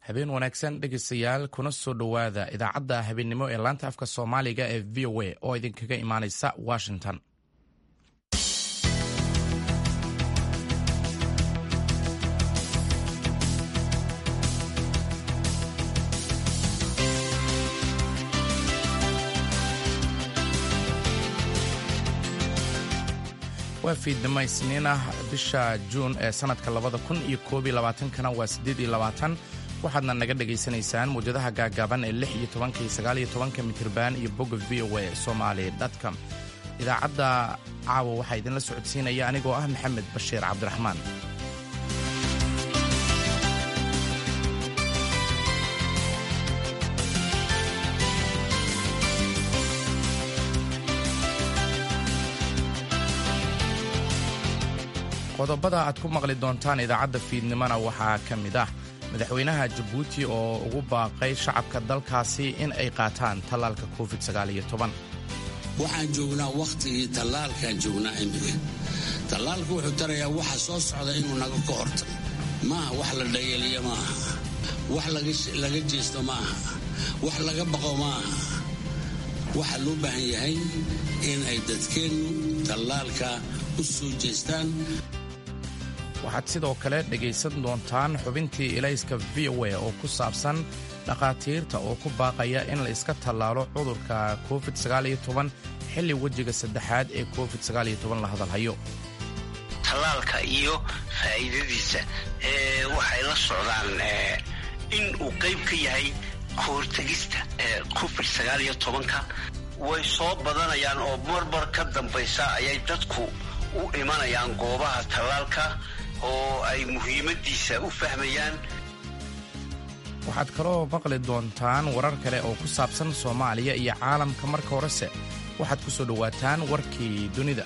habeen wanaagsan dhegeystayaal kuna soo dhowaada idaacadda habeennimo ee laanta afka soomaaliga ee v o a oo idinkaga imaaneysa washington waa fiidnimo isniin ah bisha juun ee sannadka labada kun iyo koob iyo labaatankana waa siddeed iyo labaatan waxaadna naga dhagaysanaysaan muwjadaha gaagaaban ee lix iyo tobanka iyo sagaal iyo tobanka mitirban iyo bogga v o a somali dtcom idaacadda caawa waxaa idinla socodsiinaya anigoo ah maxamed bashiir cabdiraxmaan qodobada aad ku maqli doontaan idaacadda fiidnimona waxaa ka mid ah madaxweynaha jabuuti oo ugu baaqay shacabka dalkaasi in ay qaataan tallaalka covid waxaan joognaa wakhtigii tallaalkaan joognaa imika tallaalku wuxuu tarayaa waxa soo socda inuu naga ka horta maaha wax la dhayaliya maaha wax laga jeesto maaha wax laga baqo maaha waxaa loo baahan yahay in ay dadkeennu tallaalka u soo jeestaan waxaad sidoo kale dhegaysan doontaan xubintii ilayska v o a oo ku saabsan dhakhaatiirta oo ku baaqaya in la iska tallaalo cudurka covid xilli wejiga saddexaad ee covid la hadalhayo tallaalka iyo faa'iidadiisa waxay la socdaan in uu qayb ka yahay kahortegista covid way soo badanayaan oo marmar ka dambaysa ayay dadku u imanayaan goobaha tallaalka oo ay muhiimaddiisa u fahmayaan waxaad kaloo maqli doontaan warar kale oo ku saabsan soomaaliya iyo caalamka marka horese waxaad ku soo dhowaataan warkii dunida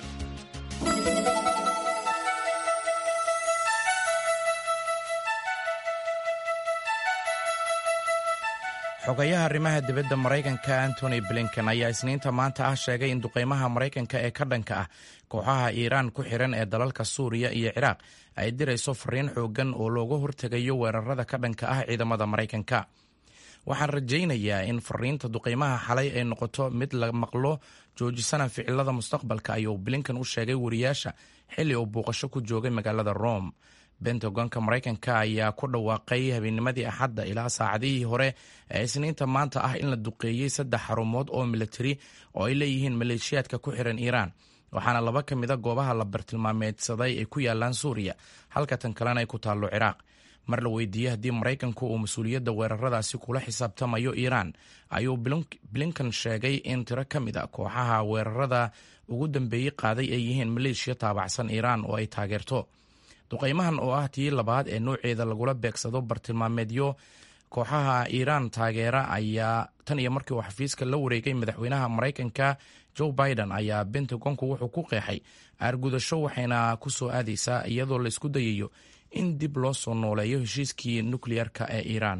xogayaha arrimaha dibadda maraykanka antony blinken ayaa isniinta maanta ah sheegay in duqaymaha maraykanka ee ka dhanka ah kooxaha iiraan ku xiran ee dalalka suuriya iyo ciraaq ay dirayso fariin xooggan oo looga hortegayo weerarada ka dhanka ah ciidamada maraykanka waxaan rajaynayaa in fariinta duqaymaha xalay ay noqoto mid la maqlo joojisana ficilada mustaqbalka ayuu blinken u sheegay wariyaasha xilli uu buuqasho ku joogay magaalada rome bentagonka maraykanka ayaa ku dhawaaqay habeennimadii axadda ilaa saacadihii hore ee isniinta maanta ah in la duqeeyey saddex xarumood oo militari oo ay leeyihiin maleeshiyaadka ku xiran iiraan waxaana laba ka mida goobaha la bartilmaameedsaday ay ku yaalaan suuriya halka tan kalena ay ku taallo ciraaq mar la weydiiyey haddii maraykanku uu mas-uuliyadda weeraradaasi kula xisaabtamayo iiraan ayuu blinkan sheegay in tiro ka mid a kooxaha weerarada ugu dambeeyey qaaday ay yihiin maleeshiya taabacsan iiraan oo ay taageerto duqaymahan oo ah tii labaad ee nouceeda lagula beegsado bartilmaameedyo kooxaha iiraan taageera ayaa tan iyo markii uu xafiiska la wareegay madaxweynaha maraykanka joe biden ayaa bentagonku wuxuu ku qeexay aargudasho waxayna ku soo aadaysaa iyadoo la isku dayayo in dib loo soo nooleeyo heshiiskii nukleyarka ee iiraan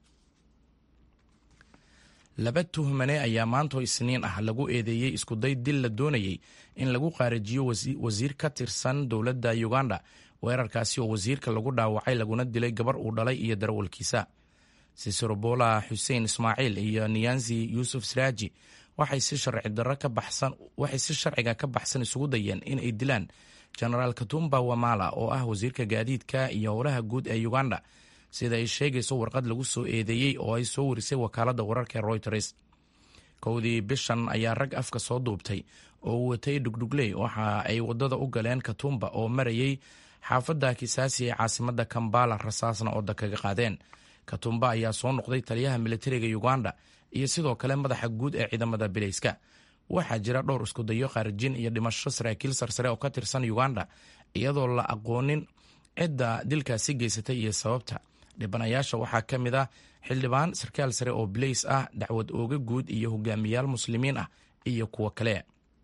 laba tuhmane ayaa maantoo isniin ah lagu eedeeyey iskuday dil la doonayey in lagu qaarajiyo wasiir ka tirsan dowladda uganda weerarkaasi oo wasiirka lagu dhaawacay laguna dilay gabar uu dhalay iyo darawalkiisa siserobola xuseen ismaaciil iyo niyanzi yuusuf siraaji waxay si sharciga ka baxsan isugu dayeen in ay dilaan genaraal katumba wamala oo ah wasiirka gaadiidka iyo howlaha guud ee uganda sida ay sheegayso warqad lagu soo eedeeyey oo ay soo warisay wakaaladda wararka reuters kowdii bishan ayaa rag afka soo duubtay oo watay dhugdhugley waxa ay wadada u galeen katumba oo marayay xaafadda kisaasi ee caasimada kambala rasaasna ooda kaga qaadeen katumba ayaa soo noqday taliyaha militariga uganda iyo sidoo kale madaxa guud ee ciidamada bilayska waxaa jira dhowr iskudayo khaarijin iyo dhimasho saraakiil sarsare oo ka tirsan uganda iyadoo la aqoonin cidda dilkaasi geysatay iyo sababta dhibanayaasha waxaa ka mid ah xildhibaan sarkaal sare oo bilays ah dacwad ooga guud iyo hogaamiyaal muslimiin ah iyo kuwo kale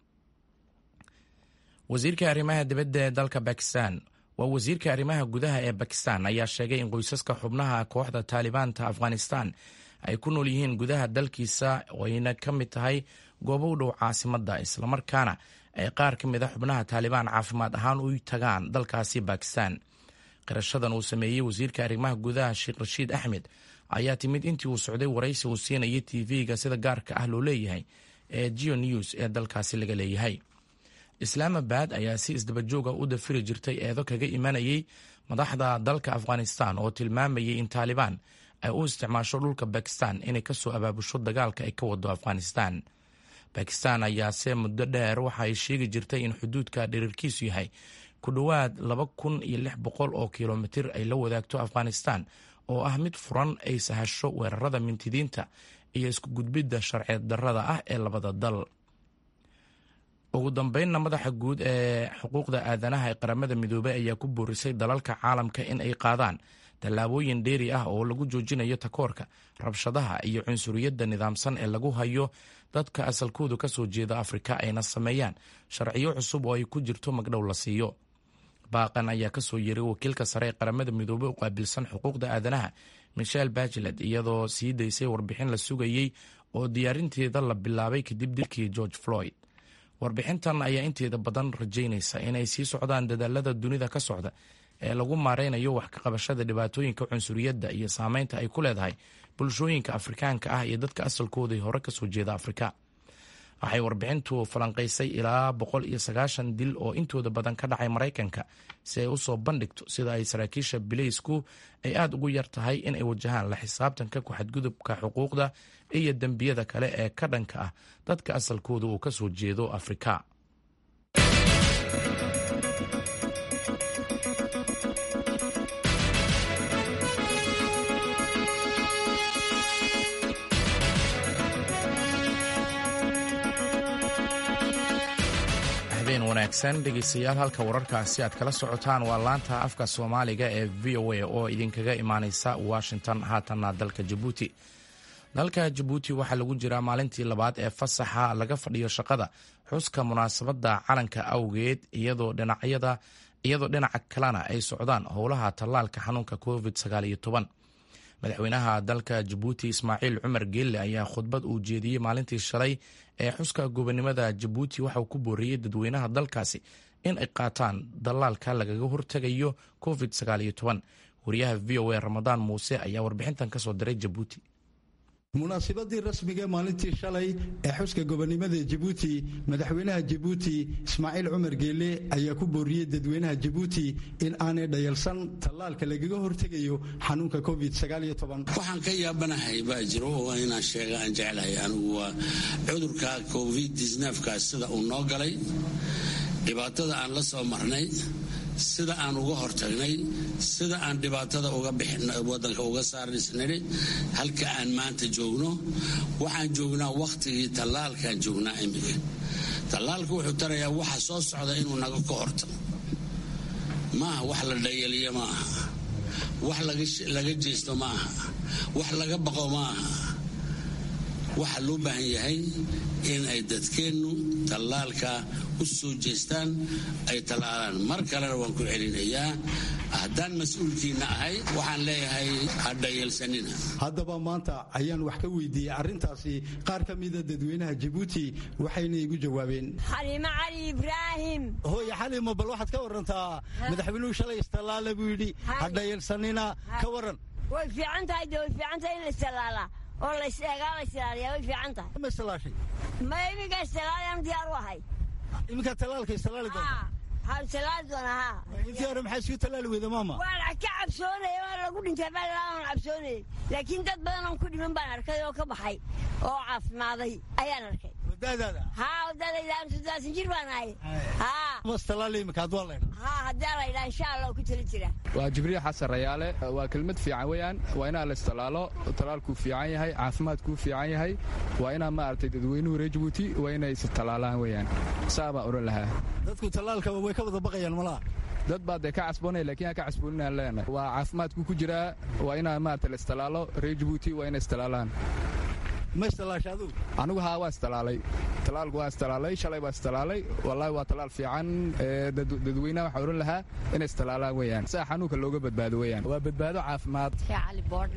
wasiirka arrimaha dibadda ee dalka bakistan waa wasiirka arrimaha gudaha ee bakistan ayaa sheegay in qoysaska xubnaha kooxda taalibaanta afghanistan ay ku nool yihiin gudaha dalkiisa ayna ka mid tahay goobo u dhow caasimadda islamarkaana ay qaar ka mid a xubnaha taalibaan caafimaad ahaan u tagaan dalkaasi bakistan qirashadan uu sameeyey wasiirka arrimaha gudaha sheekh rashiid axmed ayaa timid intii uu socday waraysi uu siinayay tv-ga sida gaarka ah loo leeyahay ee geo news ee dalkaasi laga leeyahay islaamabad ayaa si isdabajooga u dafiri jirtay eedo kaga imanayay madaxda dalka afghanistan oo tilmaamayay in taalibaan ay u isticmaasho dhulka bakistan inay kasoo abaabusho dagaalka ay ka wado afghanistan bakistan ayaase muddo dheer waxa ay sheegi jirtay in xuduudka dherarkiisu yahay ku dhowaad laba kun iyo lix boqol oo kilomitir ay la wadaagto afghanistan oo ah mid furan ay sahasho weerarada mintidiinta iyo isku gudbidda sharci darrada ah ee labada dal ugu dambeynna madaxa guud ee xuquuqda aadanaha ee qaramada midoobey ayaa ku boorisay dalalka caalamka in ay qaadaan tallaabooyin dheeri ah oo lagu joojinayo takoorka rabshadaha iyo cunsuriyadda nidaamsan ee lagu hayo dadka asalkoodu ka soo jeeda afrika ayna sameeyaan sharciyo cusub oo ay ku jirto magdhow la siiyo baaqan ayaa kasoo yeeray wakiilka sare ee qaramada midoobey u qaabilsan xuquuqda aadanaha michel bachelet iyadoo sii daysay warbixin la sugayey oo diyaarinteeda la bilaabay kadib dilkii george floyd warbixintan ayaa inteeda badan rajaynaysa inay sii socdaan dadaalada dunida ka socda ee lagu maareynayo wax ka qabashada dhibaatooyinka cunsuriyadda iyo saameynta ay ku leedahay bulshooyinka afrikaanka ah iyo dadka asalkooda hore kasoo jeeda afrika waxay warbixintu falanqaysay ilaa boqol iyo sagaashan dil oo intooda badan ka dhacay maraykanka si ay usoo bandhigto sida ay saraakiisha bileysku ay aada ugu yar tahay in ay wajahaan la xisaabtanka ku-xadgudubka xuquuqda iyo dembiyada kale ee ka dhanka ah dadka asalkooda uu kasoo jeedo afrika wanaagsan dhegeystayaal halka wararkaasi aad kala socotaan waa laanta afka soomaaliga ee v o a oo idinkaga imaaneysa washington haatanna dalka jabuuti dalka jabuuti waxaa lagu jiraa maalintii labaad ee fasaxa laga fadhiyo shaqada xuska munaasabadda calanka awgeed iyadoo dhinacyada iyadoo dhinaca kalena ay socdaan howlaha tallaalka xanuunka covid madaxweynaha dalka jabuuti ismaaciil cumar geelle ayaa khudbad uu jeediyey maalintii shalay ee xuska gobonimada jabuuti waxauu ku booriyey dadweynaha dalkaasi in ay qaataan dallaalka lagaga hortegayo covid wariyaha v o a ramadaan muuse ayaa warbixintan kasoo diray jabuuti munaasibadii rasmiga maalintii shalay ee xuska gobonimada jabuuti madaxweynaha jabuuti ismaaciil cumar geelle ayaa ku booriyey dadweynaha jabuuti in aanay dhayalsan tallaalka lagaga hortegayo xanuunka covid waxaan ka yaabanahay baa jiro oo inaan sheega aan jeclahay anigu waa cudurka covid kaas sida uu noo galay dhibaatada aan la soo marnay sida aan uga hortagnay sida aan dhibaatada wadanka uga saarnay halka aan maanta joogno waxaan joognaa wakhtigii tallaalkaan joognaa imika tallaalka wuxuu tarayaa waxa soo socda inuu naga ka hortago maaha wax la dhayaliyo ma aha wax laga jeesto ma aha wax laga baqo ma aha waxaa loo baahan yahay in ay dadkeennu tallaalka u soo jeestaan ay tallaalaan mar kalena waan ku celinayaa haddaan mas-uulkiinna ahay waxaan leeyahay ha dhayalsanina haddaba maanta ayaan wax ka weydiiyey arrintaasi qaar ka mida dadweynaha jabuuti waxayna igu jawaabeen xaliimo cali ibraahim hooye xalimo bal waxaad ka warantaa madaxweynuhu shalay istallaala buu yidhi ha dhayalsanina ka waran way fiican tahay de way fiican tahay in la istallaalaa oo laseegaa la islaaliyaa way fiican tahay ma istallaashay ma iminka istallaalayaan diyaar u ahay iminkaa tallaalka istallaali doonta ha istallaali doona ha intii hore maxaa isku tallaali weyda maama waan ka cabsoonaya waa lagu dhintay baan cabsoonayay laakiin dad badan oon ku dhiman baan arkay oo ka baxay oo caafimaaday ayaan arkay wadaadaada haa wadaadayda sodaasan jir baan ahay haa ma istallaali iminka hadduu laydha haa haddii la yidhaa insha allah ku tali jira waa jibriil xasan rayaale waa kelmad fiican weeyaan waa inaa la istallaalo talaalkuu fiican yahay caafimaadkuu fiican yahay waa inaa maaragtay dadweynuhu reer jabuuti waa inay is tallaalaan weeyaan saa baan odhan lahaa dadku tallaalka way ka wada baqayaan malaha dad baa dee ka casboonaya lakiin aan ka casbooninaan leenahay waa caafimaadku ku jiraa waa inaa maaragtay la istallaalo reer jabuuti waa inay istallaalaan ma istallaasha adugu anigu haa waa istalaalay talaalku waa istalaalay shalay baa istalaalay wallaahi waa talaal fiican dadweynaha waxaa odhan lahaa inay istalaalaan weeyaan saa xanuunka looga badbaado weeyaan waa badbaado caafimaad cali boodhle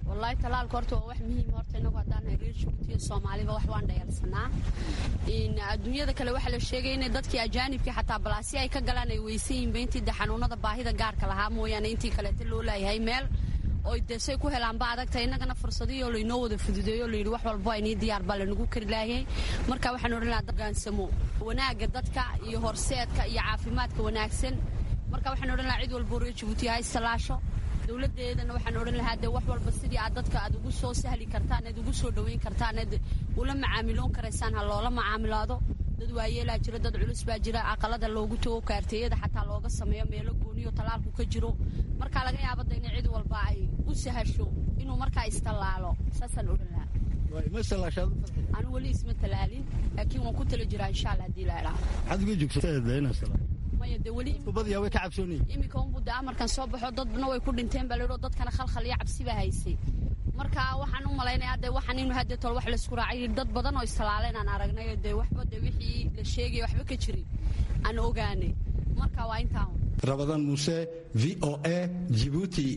wallaahi talaalka horta waa wax muhiim horta inagu haddaan reer jabuutiya soomaaliba wax waan dhayalsanaa adduunyada kale waxaa la sheegay inay dadkii ajaanibkii xataa balaasi ay ka galaan ay weysan yihinba intii de xanuunada baahida gaarka lahaa mooyaane intii kaleeta loo laayahay meel oy dee say ku helaanba adagta innagana fursadihii laynoo wada fududeeyo layidhi wax walbo aynii diyaar baa lanagu kari laayay marka waxaan odhan lahaa gaansamo wanaagga dadka iyo horseedka iyo caafimaadka wanaagsan marka waxaan odhan lahaa cid walbo reer jabuuti ha istalaasho dowladeedana waxaan odhan lahaa dee wax walba sidii aad dadka aad ugu soo sahli kartaan aad ugu soo dhoweyn kartaan aad ula macaamiloon karaysaan ha loola macaamilaado dad waayeelaa jira dad culus baa jira aqalada loogu tago kaarteeyada xataa looga sameeyo meelo gooniyo talaalku ka jiro marka laga yaabada in cid walba ay u sahasho inuu markaa istallaalo saasaan odhan lahaa anu weli isma talaalin laakiin waan ku tala jiraa insha alla hadii la idhaahdo maya de weli iminka unbu de amarkan soo baxo dadna way ku dhinteen baa laidho dadkana khalkhal iyo cabsi baa haysay marka waxaan u malaynayaa de waxaan inu hadde tol wax laysku raacay dad badan oo istallaaleen aan aragnay de waxba de wixii la sheegaya waxba ka jirin aan ogaanay marka waa intaan rabadan muuse v o a jibuuti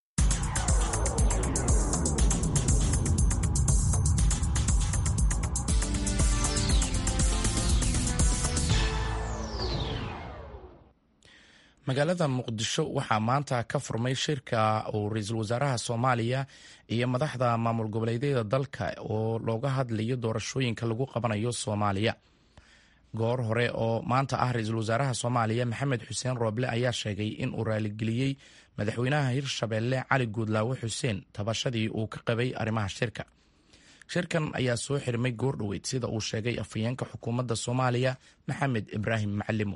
magaalada muqdisho waxaa maanta ka furmay shirka uu ra-iisul wasaaraha soomaaliya iyo madaxda maamul goboleedyada dalka oo looga hadlayo doorashooyinka lagu qabanayo soomaaliya goor hore oo maanta ah ra-iisul wasaaraha soomaaliya maxamed xuseen rooble ayaa sheegay in uu raaligeliyey madaxweynaha hirshabeelle cali guudlaawe xuseen tabashadii uu ka qabay arrimaha shirka shirkan ayaa soo xirmay goordhoweyd sida uu sheegay afhayeenka xukuumadda soomaaliya maxamed ibraahim macalimo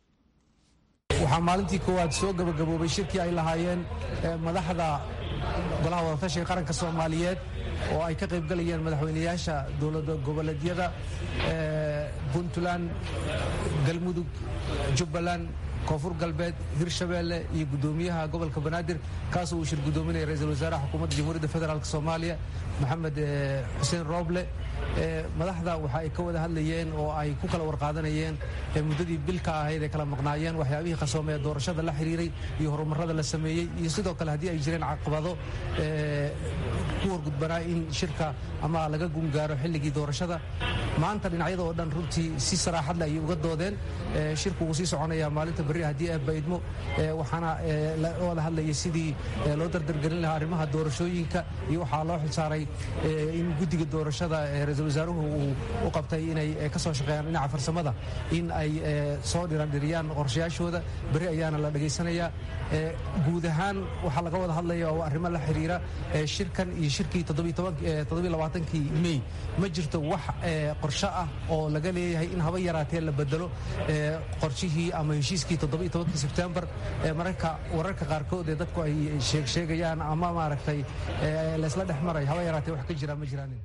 waxaa maalintii koowaad soo gabagaboobay shirkii ay lahaayeen madaxda golaha wadatashiga qaranka soomaaliyeed oo ay ka qaybgalayeen madaxweynayaasha dowlada goboleedyada puntland galmudug jubbaland koonfur galbeed hirshabeelle iyo guddoomiyaha gobolka banaadir kaasoo uu shir guddoominaya ra-iisul wasaaraha xukuumadda jamhuuriyadda federaalk soomaaliya maxamed xuseen rooble madaxda waxa ay ka wada hadlayeen oo ay ku kala warqaadanayeen muddadii bilka ahayd ay kala maqnaayeen waxyaabihii qasoomee doorashada la xiriiray iyo horumarada la sameeyey iyo sidoo kale haddii ay jireen caqabado ku horgudbanaa in shirka ama laga gungaaro xilligii doorashada maanta dhinacyada oo dhan runtii si saraaxadle ayay uga doodeen shirku wuu sii soconayaa maalinta berri haddii aad baydmo waxaana la wada hadlayay sidii loo dardargelin lahaa arrimaha doorashooyinka iyo waxaa loo xilsaaray in guddiga doorashada ra-iisul wasaaruhu uu u qabtay inay ka soo shaqeeyaan dhinaca farsamada in ay soo dhirandhiriyaan qorshayaashooda berri ayaana la dhegaysanayaa guud ahaan waxaa laga wada hadlaya oo arrimo la xiriira shirkan iyo shirkii toddobaaatankii mey ma jirto wax qorsho ah oo laga leeyahay in haba yaraatee la bedelo qorshihii ama heshiiskii toddobaiyotobankii sebtembar mararka wararka qaarkood ee dadku ay sheegsheegayaan ama maaragtay laysla dhex maray haba yaraatee wax ka jira ma jiraanin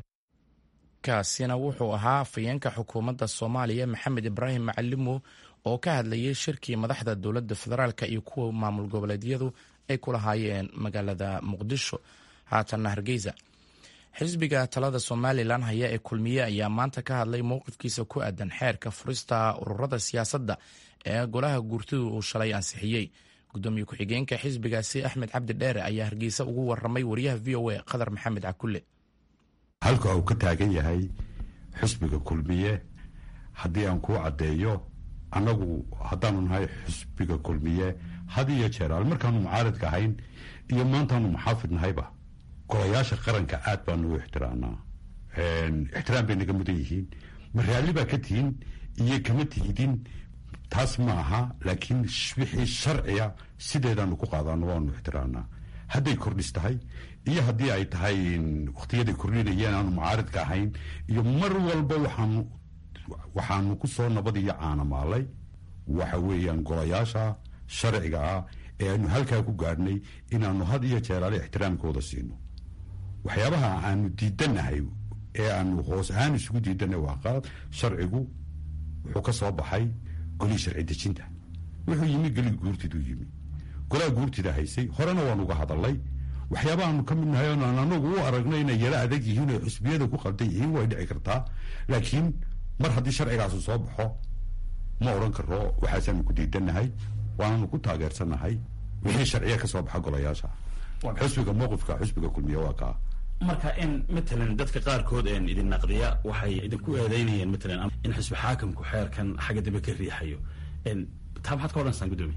kaasina wuxuu ahaa afhayeenka xukuumadda soomaaliya maxamed ibraahim macalimo oo ka hadlayay shirkii madaxda dowladda federaalk iyo kuwa maamul goboleedyadu ay ku lahaayeen magaalada muqdisho haatanna hargeysa xisbiga talada somalilan haya ee kulmiye ayaa maanta ka hadlay mowqifkiisa ku aadan xeerka furista ururada siyaasadda ee golaha guurtidu uu shalay ansixiyey gudoomiye ku-xigeenka xisbigaasi axmed cabdi dheere ayaa hargeysa ugu waramay wariyaha v o a qadar maxamed cakulle halka uu ka taagan yahay xisbiga kulmiye haddii aan kuu caddeeyo annagu haddaanu nahay xisbiga kulmiye had iyo jeeraal markaanu mucaaridka ahayn iyo maantaanu muxaafid nahayba golayaasha qaranka aad baanu u ixtiraamnaa ixtiraam bay naga mudan yihiin ma raalli baa ka tihin iyo kama tihidin taas ma aha laakiin wixii sharciga sideedaanu ku qaadaano waanu ixtiraamnaa hadday kordhis tahay iyo haddii ay tahay wakhtiyaday kordhinayeen aanu mucaaridka ahayn iyo mar walba waxaanu waxaanu ku soo nabad iyo caanamaalay waxa weeyaan golayaasha sharciga ah ee aanu halkaa ku gaadhnay inaanu had iyo jeeraale ixtiraamkooda siino waxyaabaha aanu diidanahay ee aanu hoos ahaan isugu diidanay waa qalad sharcigu wuxuu ka soo baxay golihii sharci dejinta wuxuu yimi geli guurtiduu yimi golaha guurtida haysay horena waanu uga hadalay waxyaabahaanu ka mid nahay oon aan anagu u aragnay inay yaro adag yihiin oo xusbiyada ku qaldan yihiin way dhici kartaa laakiin mar haddii sharcigaasu soo baxo ma odhan karo waxaasaanu ku diidanahay waananu ku taageersanahay wixii sharciya ka soo baxa golayaasha xusbiga mowqifka xusbiga kulmiye waa kaa marka in matalan dadka qaarkood een idin naqdiya waxay idinku eedeynayeen matalan in xisbi xaakamku xeerkan xagga dambe ka riixayo taa maxaad ka odhanaysaan guddoomiye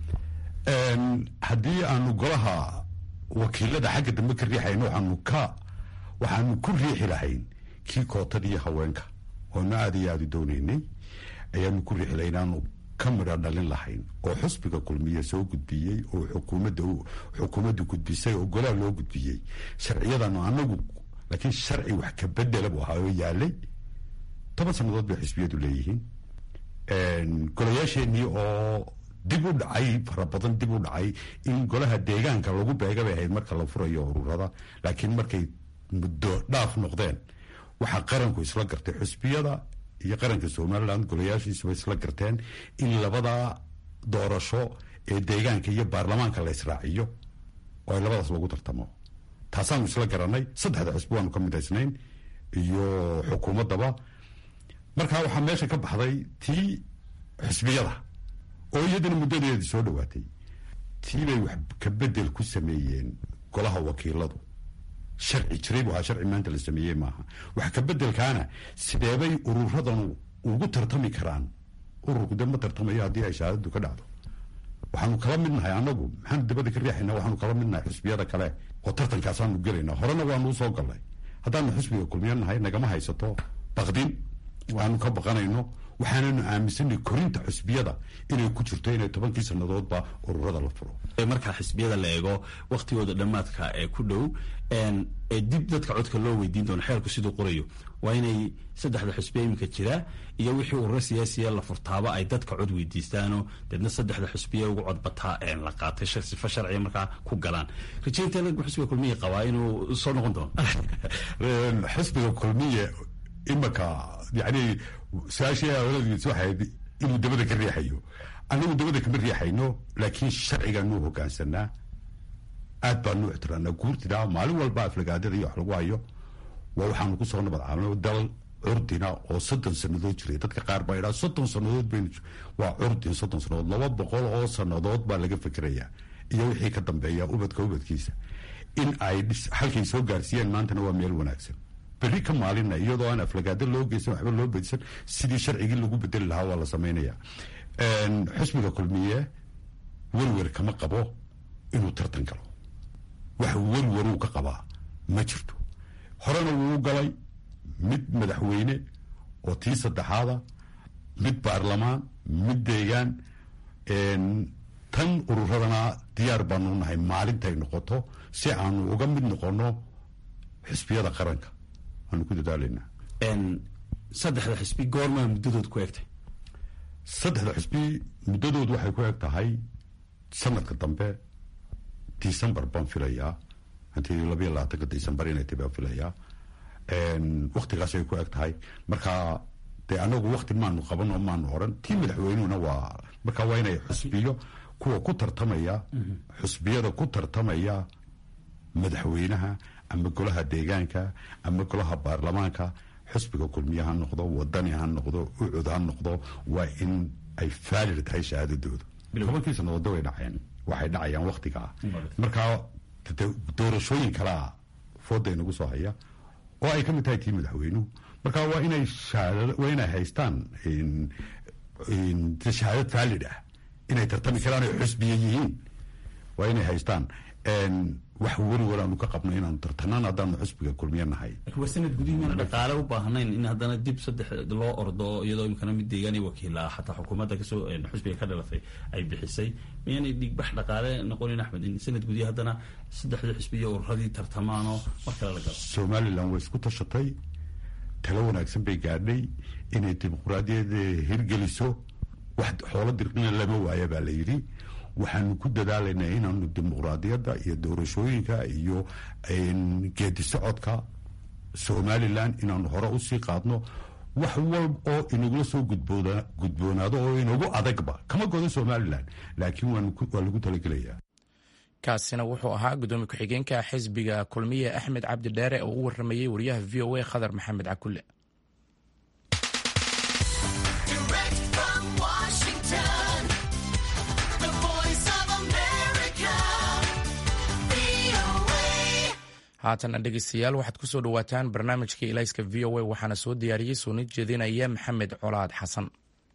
haddii aanu golaha wakiilada xagga dambe ka riixayno waxaanu ka waxaanu ku riixi lahayn kii kootadii haweenka oonu aada iyo aada u doonaynay ayaanu ku riixi lahayn aanu ka midha dhalin lahayn oo xusbiga kulmiye soo gudbiyey oo xukuumadda xukuumaddu gudbisay oo golaha loo gudbiyey sharciyadanu anagu laakiin sharci wax ka bedela buu ahaa oo yaalay toban sannadood bay xisbiyadu leeyihiin golayaasheenii oo dib u dhacay fara badan dib u dhacay in golaha deegaanka lagu beega bay ahayd marka la furayo ururada laakiin markay muddo dhaaf noqdeen waxaa qaranku isla gartay xusbiyada iyo qaranka somaliland golayaashiisuba isla garteen in labada doorasho ee deegaanka iyo baarlamaanka la israaciyo oo ay labadaas lagu tartamo taasaanu isla garanay saddexda xusbi waanu ka midaysnayn iyo xukuumaddaba markaa waxaa meesha ka baxday tii xusbiyada oo iyadana muddadeedii soo dhowaatay tii bay wax ka bedel ku sameeyeen golaha wakiiladu sharci jiray bu ahaa sharci maanta la sameeyey maaha wax ka bedelkaana sideebay ururadanu ugu tartami karaan ururku de ma tartamayo haddii ay shahaadadu ka dhacdo waxaanu kala mid nahay anagu maxaanu dabada ka riixayna waxaanu kala mid nahay xusbiyada kale oo tartankaasaanu gelayna horena waanu usoo galnay haddaanu xusbiga kulmiya nahay nagama haysato baqdin waanu ka baqanayno waxaananu aaminsanay korinta xusbiyada inay ku jirto inay tobankii sannadoodba ururada la furo markaa xisbiyada la eego waktigooda dhammaadka ee ku dhow ee dib dadka codka loo weydiin doono xeerku siduu qorayo waa inay saddexda xusbiya iminka jira iyo wixii ururo siyaasiya la furtaaba ay dadka cod weydiistaano deedna saddexda xusbiya ugu codbataa la qaatay sifa sharciya markaa ku galaan rajaynta xusbiga kulmiya qabaa inuu soo noqon doono xusbiga kulmiya imaka yani su-aashii awladiis waxayd inuu dabada ka riixayo anagu dabada kama riixayno laakiin sharcigaanuu hogaansanaa aad baanu ixtiraanaa guurtina maalin walba aflagaadada iyo wax lagu hayo waa waxaanu kusoo nabad caano dal curdina oo soddon sannadood jiray dadka qaar baa idhaa soddon sannadood baynu waa curdin soddon sannadood laba boqol oo sannadood baa laga fikerayaa iyo wixii ka dambeeya ubadka ubadkiisa in ay halkay soo gaarsiiyeen maantana waa meel wanaagsan berri ka maalina iyadoo aan aflagaado loo geysan waxba loo bedisan sidii sharcigii lagu bedeli lahaa waa la samaynaya xusbiga kulmiye werwer kama qabo inuu tartan galo wax werweruu ka qabaa ma jirto horena wuu galay mid madaxweyne oo tii saddexaada mid baarlamaan mid deegaan tan ururadana diyaar baanu nahay maalintay noqoto si aanu uga mid noqono xisbiyada qaranka waanu ku dadaalanaa saddexda xisbi goormaa muddadood ku egtay saddexda xisbi muddadood waxay ku eg tahay sanadka dambe december baan filayaa hantii labayo labaatanka december inay tahy baan filayaa waktigaasay ku eg tahay marka dee anagu wakti maanu qaban oo maanu oran tii madaxweynuhuna waa marka waa inay xusbiyo kuwa ku tartamaya xusbiyada ku tartamaya madaxweynaha ama golaha deegaanka ama golaha baarlamaanka xusbiga kulmiye ha noqdo wadani ha noqdo ucud ha noqdo waa in ay faalir tahay shahaadadooda tobankii sannadoodda way dhaceen waxay dhacayaan waktigaa markaa doorashooyin kalea fooda inagu soo haya oo ay ka mid tahay tii madaxweynuhu marka waa inay waa inay haystaan shahaadad faalid ah inay tartami karaan ay xusbiya yihiin waa inay haystaan wax weriwar aanu ka qabno inaanu tartanaan haddaanu xusbiga kulmiye nahay waa sanad gudihii maana dhaqaale u baahnayn in haddana dib saddex loo ordo iyadoo imkana mid deegaan iyo wakiila ah xataa xukuumadda kasoo xusbiga ka dhalatay ay bixisay miyaanay dhigbax dhaqaale noqonin axmed in sanad gudihi haddana saddexda xusbi iyo ururadii tartamaanoo mar kale la galo somalilan way isku tashatay talo wanaagsan bay gaadhay inay dimuquraadiyada hirgeliso wax xoolo dirqina lama waaya baa la yidhi waxaanu ku dadaalaynaa inaanu dimuqraadiyadda iyo doorashooyinka iyo geedi socodka somalilan inaanu hore usii qaadno wax walb oo inagula soo gudboonaado oo inagu adagba kama godo somalilan laakiin waa lagu talagelayaa kaasina wuxuu ahaa gudoomiye ku-xigeenka xisbiga kulmiye axmed cabdi dheere oo u waramayey wariyaha v o a khadar maxamed cakulle haatan dhegeystayaal waxaad ku soo dhowaataan barnaamijkii ilayska v o a waxaana soo diyaariyey sooni jeedinaya maxamed colaad xasan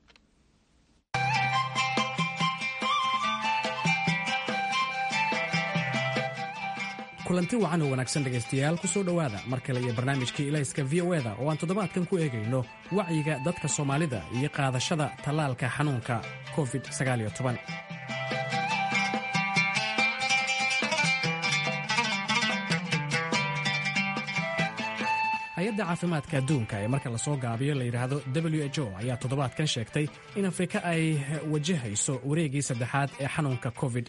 kulanti wacan oo wanaagsan dhegaystayaal ku soo dhowaada mar kale iyo barnaamijkii ilayska v o eda oo aan toddobaadkan ku eegayno wacyiga dadka soomaalida iyo qaadashada tallaalka xanuunka covid hay-adda caafimaadka adduunka ee marka lasoo gaabiyo la yidhaahdo w h o ayaa toddobaadkan sheegtay in afrika ay wajahayso wareegii saddexaad ee xanuunka covid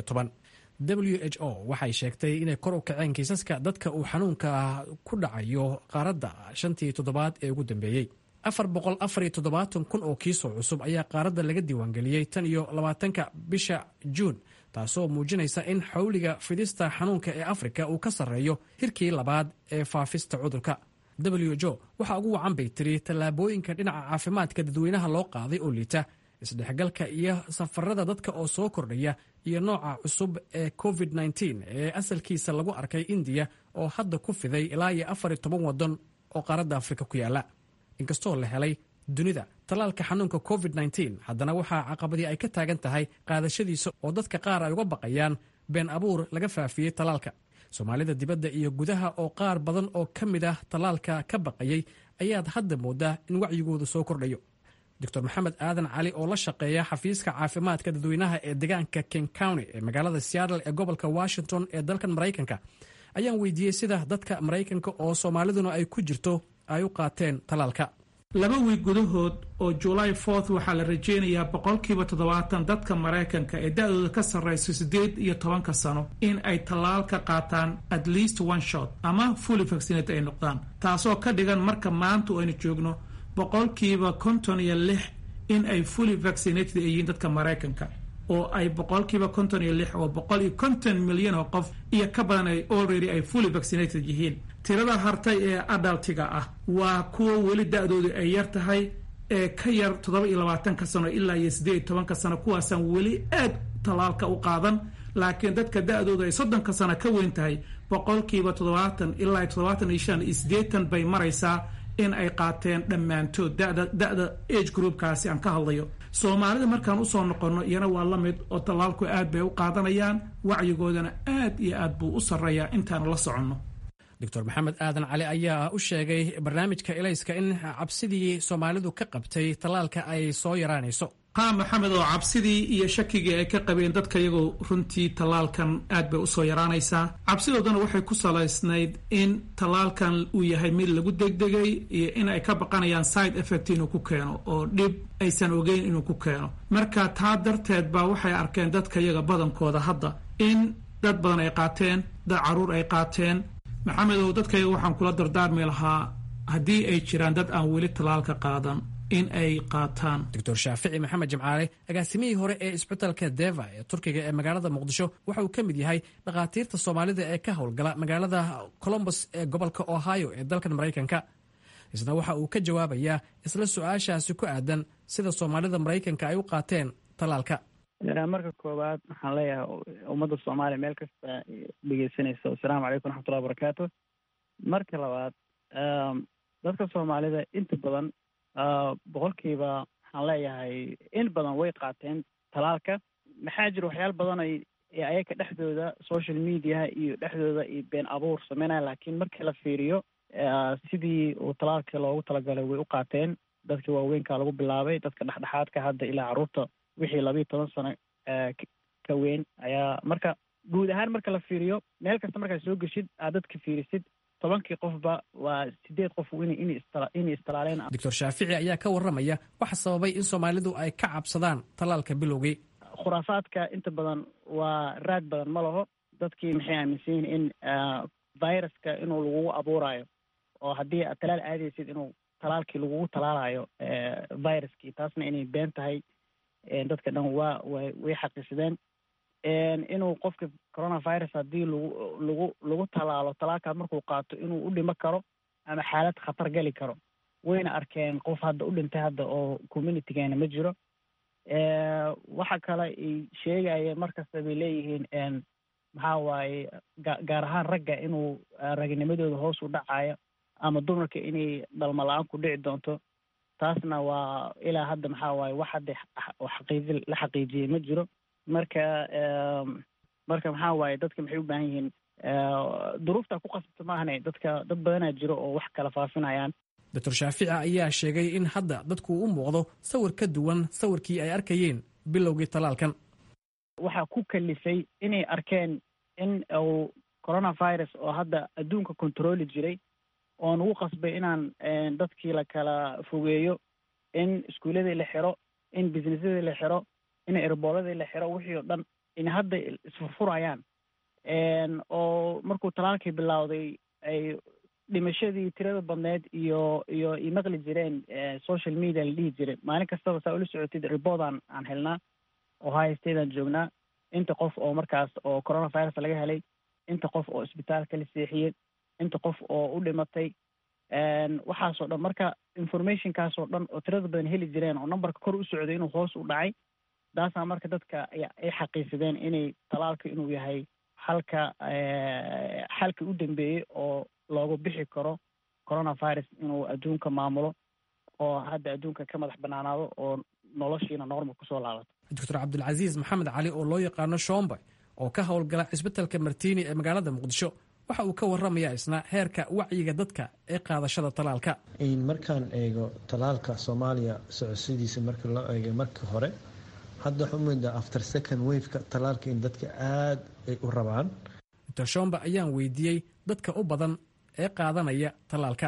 w h o waxay sheegtay inay kor u kaceen kiisaska dadka uu xanuunka ku dhacayo qaaradda shantii toddobaad ee ugu dambeeyey afar boqol afar iyo toddobaatan kun oo kiisoo cusub ayaa qaaradda laga diiwaangeliyey tan iyo labaatanka bisha juun taasoo muujinaysa in xawliga fidista xanuunka ee afrika uu ka sarreeyo hirkii labaad ee faafista cudurka w h o waxaa ugu wacan bay tiri tallaabooyinka dhinaca caafimaadka dadweynaha loo qaaday oo liita isdhexgalka iyo safarada dadka oo soo kordhaya iyo nooca cusub ee covid ee asalkiisa lagu arkay indiya oo hadda ku fiday ilaa iyo afar iyo toban waddan oo qaaradda afrika ku yaala inkastoo la helay dunida tallaalka xanuunka covid haddana waxaa caqabadii ay ka taagan tahay qaadashadiisa oo dadka qaar ay uga baqayaan been abuur laga faafiyey tallaalka soomaalida dibadda iyo gudaha oo qaar badan oo ka mid ah tallaalka ka baqayay ayaad hadda moodaa in wacyigooda soo kordhayo doctor maxamed aadan cali oo la shaqeeya xafiiska caafimaadka dadweynaha ee deegaanka king county ee magaalada seattle ee gobolka washington ee dalkan maraykanka ayaan weydiiyey sida dadka maraykanka oo soomaaliduna ay ku jirto ay u qaateen tallaalka laba wiig gudahood oo july forth waxaa la rajeynayaa boqolkiiba toddobaatan dadka maraykanka ee da-dooda ka sarrayso siddeed iyo tobanka sano in ay tallaal ka qaataan at least one shot ama fully vaccinate ay noqdaan taasoo ka dhigan marka maanta aynu joogno boqolkiiba konton iyo lix in ay fully vaccinated ay yihiin dadka maraykanka oo ay boqolkiiba konton iyo lix oo boqol iyo konton milyan oo qof iyo ka badan ay already ay fully vaccinated yihiin tirada hartay ee adaltiga ah waa kuwa weli da-doodu ay yar tahay ee ka yar toddoba iyo labaatanka sano ilaa iyo siddeed iyo tobanka sano kuwaasaan weli aad tallaalka u qaadan laakiin dadka da-doodu ay soddonka sano ka weyn tahay boqolkiiba toddobaatan ilaa toddobaatan iyo shan iyo siddeetan bay maraysaa in ay qaateen dhammaantood dada da-da age groupkaasi aan ka hadlayo soomaalida markaan usoo noqonno iyana waa la mid oo tallaalku aad bay u qaadanayaan wacyigoodana aad iyo aad buu u sarreeyaa intaan la soconno doctor maxamed aadan cali ayaa u sheegay barnaamijka elayska in cabsidii soomaalidu ka qabtay tallaalka ay soo yaraanayso haa maxamed oo cabsidii iyo shakigii ay ka qabeen dadka iyagoo runtii tallaalkan aad bay usoo yaraanaysaa cabsidoodana waxay ku salaysnayd in tallaalkan uu yahay mid lagu degdegay iyo in ay ka baqanayaan side effect inuu ku keeno oo dhib aysan ogeyn inuu ku keeno marka taa darteed baa waxay arkeen dadka iyaga badankooda hadda in dad badan ay qaateen dad caruur ay qaateen maxamedow dadkayga waxaan kula dardaarmi lahaa haddii ay jiraan dad aan weli tallaalka qaadan in ay qaataan doctor shaafici maxamed jimcaale agaasimihii hore ee isbitaalka deva ee turkiga ee magaalada muqdisho waxa uu ka mid yahay dhakhaatiirta soomaalida ee ka howlgala magaalada colombos ee gobolka ohio ee dalkan maraykanka isna waxa uu ka jawaabayaa isla su-aashaasi ku aadan sida soomaalida maraykanka ay u qaateen tallaalka marka koowaad waxaan leeyahay ummadda soomaaliya meel kasta dhegeysanaysa asalaamu calaykum raxmatullahi barakaatu marka labaad dadka soomaalida inta badan boqolkiiba waxaan leeyahay in badan way qaateen talaalka maxaa jira waxyaala badan ay ayaga dhexdooda social mediaha iyo dhexdooda iyo been abuur sameynaya laakiin markii la fiiriyo sidii uu talaalka loogu talagalay way u qaateen dadka waaweynka lagu bilaabay dadka dhexdhexaadka hadda ilaa carruurta wixii labayo toban sano ka weyn ayaa marka guud ahaan marka la fiiriyo meel kasta markaad soo geshid aad dadka fiirisid tobankii qofba waa sideed qof inay istalaaleen doctor shaafici ayaa ka warramaya waxa sababay in soomaalidu ay ka cabsadaan tallaalka bilowgii khuraafaadka inta badan waa raad badan ma laho dadkii maxay aaminsan yihiin in viruska inuu lagugu abuurayo oo haddii aad talaal aadaysid inuu talaalkii lagugu talaalayo viruskii taasna inay been tahay dadka dhan waa way xaqiisadeen inuu qofka coronavirus haddii lagu lagu lagu talaalo talaalkaa markuu qaato inuu u dhimo karo ama xaalad khatar geli karo wayna arkeen qof hadda u dhintay hadda oo communitygeena ma jiro waxa kale ay sheegayeen markasta bay leeyihiin maxaa waaye gaar ahaan ragga inuu ragnimadooda hoos u dhacayo ama dumarka inay dhalmo la-aan ku dhici doonto taasna waa ilaa hadda maxaa waaye wax hadda xaqiiji la xaqiijiyey ma jiro marka marka maxaa waaye dadka maxay u baahan yihiin duruufta ku qasabta maahane dadka dad badanaa jiro oo wax kala faafinayaan doctor shaafici ayaa sheegay in hadda dadku u muuqdo sawir ka duwan sawirkii ay arkayeen bilowgii talaalkan waxaa ku kalifay inay arkeen in uu coronavirus oo hadda adduunka controli jiray oo nagu qasbay inaan dadkii la kala fogeeyo in iskuuladii la xiro in businessadii la xiro in erbooladii la xiro wixii oo dhan in hadda isfurfurayaan oo markuu talaalkii bilowday ay dhimashadii tirada badneed iyo iyo i maqli jireen social media la dhihi jiray maalin kastaba saa ula socotid reportan aan helnaa ohio statean joognaa inta qof oo markaas oo coronavirus laga helay inta qof oo isbitaalka la seexiyey inta qof oo u dhimatay waxaasoo dhan marka informationkaasoo dhan oo tirada badan heli jireen oo numberka kor u socday inuu hoos u dhacay taasaa marka dadka ay xaqiisadeen inay talaalka inuu yahay xalka xalka u dambeeyey oo loogu bixi karo coronavirus inuu adduunka maamulo oo hadda adduunka ka madax banaanaado oo noloshiina normal kusoo laabato doctor cabdilcasiis maxamed cali oo loo yaqaano shombe oo ka howlgala cisbitalka martiini ee magaalada muqdisho waxa uu ka warramayaa isna heerka wacyiga dadka ee qaadashada talaalka markaan eego talaalka soomaaliya socodsidiisa marka loo eegay markii hore hadda waxaa umoodaa after second waveka talaalka in dadka aada ay u rabaan doctor shombe ayaan weydiiyey dadka u badan ee qaadanaya talaalka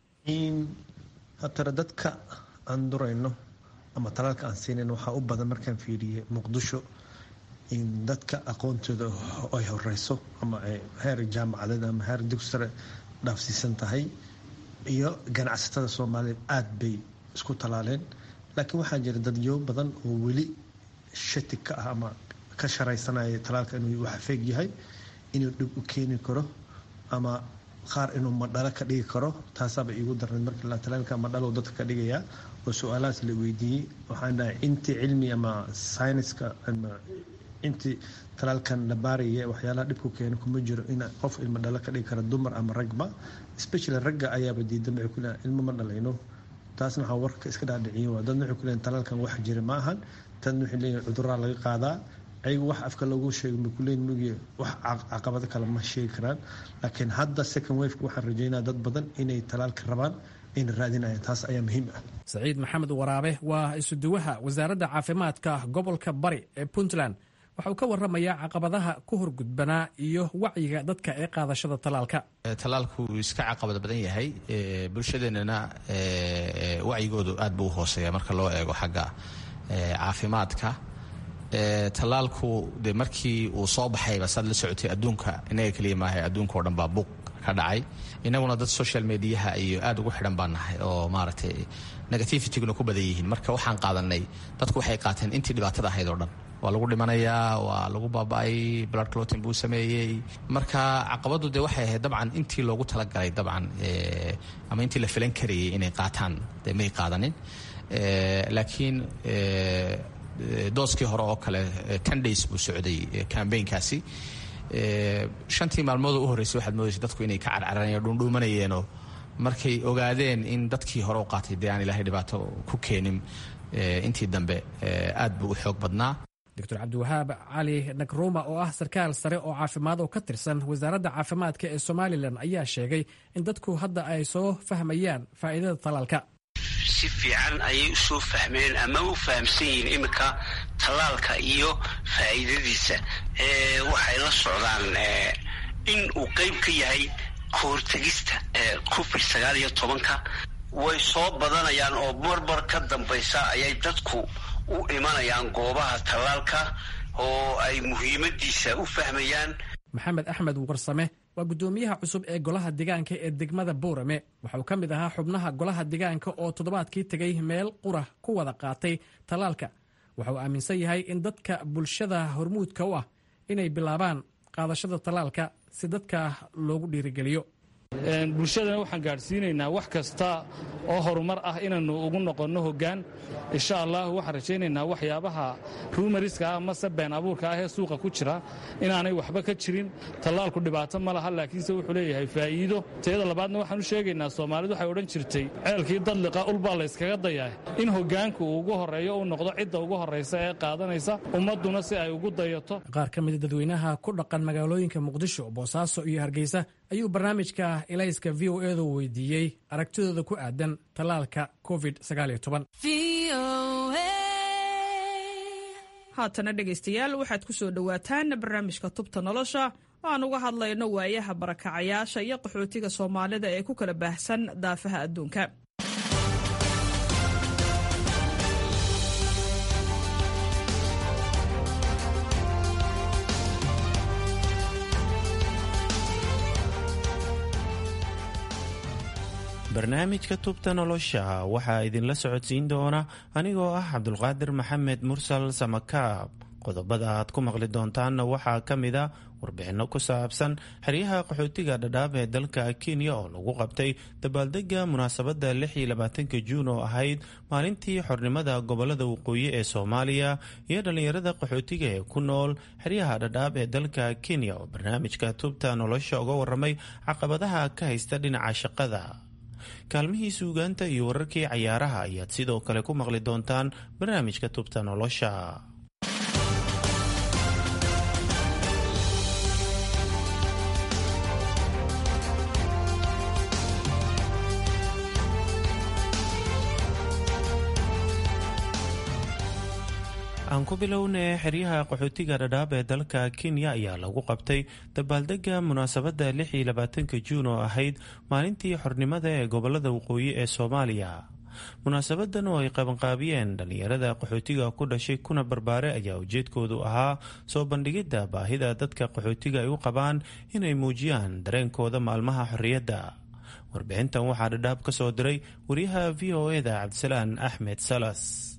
hatare dadka aan durayno ama talaalka aan siinayn waxaa u badan markaan fiiriyey muqdisho in dadka aqoontooda ay horeyso ama heer jaamacadeed ama heer dugsi sare dhaafsiisan tahay iyo ganacsatada soomaaliyeed aada bay isku talaaleen laakiin waxaa jira dadyo badan oo weli shati ka ah ama ka sharaysanaya talaalka inuu wax feeg yahay inuu dhib u keeni karo ama qaar inuu madhalo ka dhigi karo taasaaba iigu darneed markii la talaalka madhalo dadka ka dhigayaa oo su-aalahaas la weydiiyey waxaan dhahay intii cilmi ama sayniska ama intii talaalkan la baaraya waxyaalaha dhibku keena kuma jiro in qof ilmo dhalo ka dhigi kara dumar ama ragba especially ragga ayaaba diidan waxay ku leeyahay ilmo ma dhalayno taasna waxaa warka iska dhaadhiciyin waa dadna waxay ku leeyahin talaalkan wax jira ma ahan dadna waxay leeyihin cuduraa laga qaadaa ayagu wax afka loogu sheego ma kuleyn mugi wax caqabado kale ma sheegi karaan laakiin hadda second waveka waxaan rajeynaya dad badan inay talaalka rabaan ayna raadinayaan taas ayaa muhiim ah saciid maxamed waraabe waa isuduwaha wasaaradda caafimaadka gobolka bari ee puntland waxa uu ka warramayaa caqabadaha ku horgudbanaa iyo wacyiga dadka ee qaadashada talaalka talaalku wuu iska caqabad badan yahay bulshadeennana wacyigoodu aad buu u hooseeya marka loo eego xagga caafimaadka talaalku de markii uu soo baxayba saad la socotay adduunka inaga keliya maaha adduunka oo dhan baa buuq ka dhacay inaguna dad social mediaha iyo aad ugu xidhan baan nahay oo maaragtay negativityguna ku badan yihiin marka waxaan qaadanay dadku waxay qaateen intii dhibaatada ahayd oo dhan waa lagu dhimanayaa waa lagu baaba-ay blood clotin buu sameeyey marka caqabadu de waxay ahayd dabcan intii loogu talagalay dabcan ama intii la filan karayay inay qaataan de may qaadanin laakiin dooskii hore oo kale ten days buu socday cambaynkaasi shantii maalmood u horreysay waxaad moodaysa dadku inay ka carcaranayen dhuundhuumanayeenoo markay ogaadeen in dadkii hore u qaatay dee aan ilaahay dhibaato ku keenin intii dambe aad buu u xoog badnaa doctor cabdiwahaab cali nagruma oo ah sarkaal sare oo caafimaad oo ka tirsan wasaaradda caafimaadka ee somalilan ayaa sheegay in dadku hadda ay soo fahmayaan faa'iidada talaalka si fiican ayay u soo fahmeen ama u fahamsan yihiin iminka tallaalka iyo faa'iidadiisa waxay la socdaan in uu qayb ka yahay kahortegista covid sagaal iyo tobanka way soo badanayaan oo marmar ka dambaysa ayay dadku u imanayaan goobaha tallaalka oo ay muhiimadiisa u fahmayaan maxamed axmed warsame waa guddoomiyaha cusub ee golaha degaanka ee degmada boorame waxa uu ka mid ahaa xubnaha golaha degaanka oo toddobaadkii tegay meel qura ku wada qaatay tallaalka waxa uu aaminsan yahay in dadka bulshada hormuudka u ah inay bilaabaan qaadashada tallaalka si dadka loogu dhiirigeliyo bulshadana waxaan gaadhsiinaynaa wax kasta oo horumar ah inaannu ugu noqonno hoggaan insha allah waxaan rajaynaynaa waxyaabaha ruumariska ah mase been abuurka ah ee suuqa ku jira inaanay waxba ka jirin tallaalku dhibaato ma laha laakiinse wuxuu leeyahay faa'iido teeda labaadna waxaan u sheegaynaa soomaalidu waxay odhan jirtay ceelkii dadliqa ulbaa layskaga dayaa in hoggaanku uu ugu horreeyo uu noqdo cidda ugu horraysa ee qaadanaysa ummadduna si ay ugu dayato qaar ka mida dadweynaha ku dhaqan magaalooyinka muqdisho boosaaso iyo hargeysa ayuu barnaamijka ilayska v o edu weydiiyey aragtidooda ku aadan tallaalka covid haatana dhegaystayaal waxaad ku soo dhowaataan barnaamijka tubta nolosha oo aan uga hadlayno waayaha barakacayaasha iyo qaxootiga soomaalida ee ku kala baahsan daafaha adduunka barnaamijka tubta nolosha waxaa idinla socodsiin doona anigoo ah cabdulqaadir maxamed mursal samakaab qodobada aad ku maqli doontaanna waxaa ka mid a warbixinno ku saabsan xeryaha qaxootiga dhadhaab ee dalka kenya oo lagu qabtay dabaaldega munaasabadda ka juun oo ahayd maalintii xornimada gobolada waqooyi ee soomaaliya iyo dhallinyarada qaxootiga ee ku nool xeryaha dhadhaab ee dalka kenya oo barnaamijka tubta nolosha uga waramay caqabadaha ka haysta dhinaca shaqada kaalmihii suugaanta iyo wararkii cayaaraha ayaad sidoo kale ku maqli doontaan barnaamijka tubta nolosha aan ku bilownay xeryaha qaxootiga dhadhaab ee dalka kenya ayaa lagu qabtay dabaaldega munaasabadda ka juun oo ahayd maalintii xornimada ee gobolada waqooyi ee soomaaliya munaasabadan oo ay qabanqaabiyeen dhallinyarada qaxootiga ku dhashay kuna barbaare ayaa ujeedkoodu ahaa soo bandhigidda baahida dadka qaxootiga ay u qabaan inay muujiyaan dareenkooda maalmaha xorriyadda warbixintan waxaa dhadhaab ka soo diray wariyaha v o eda cabdisalaan axmed salas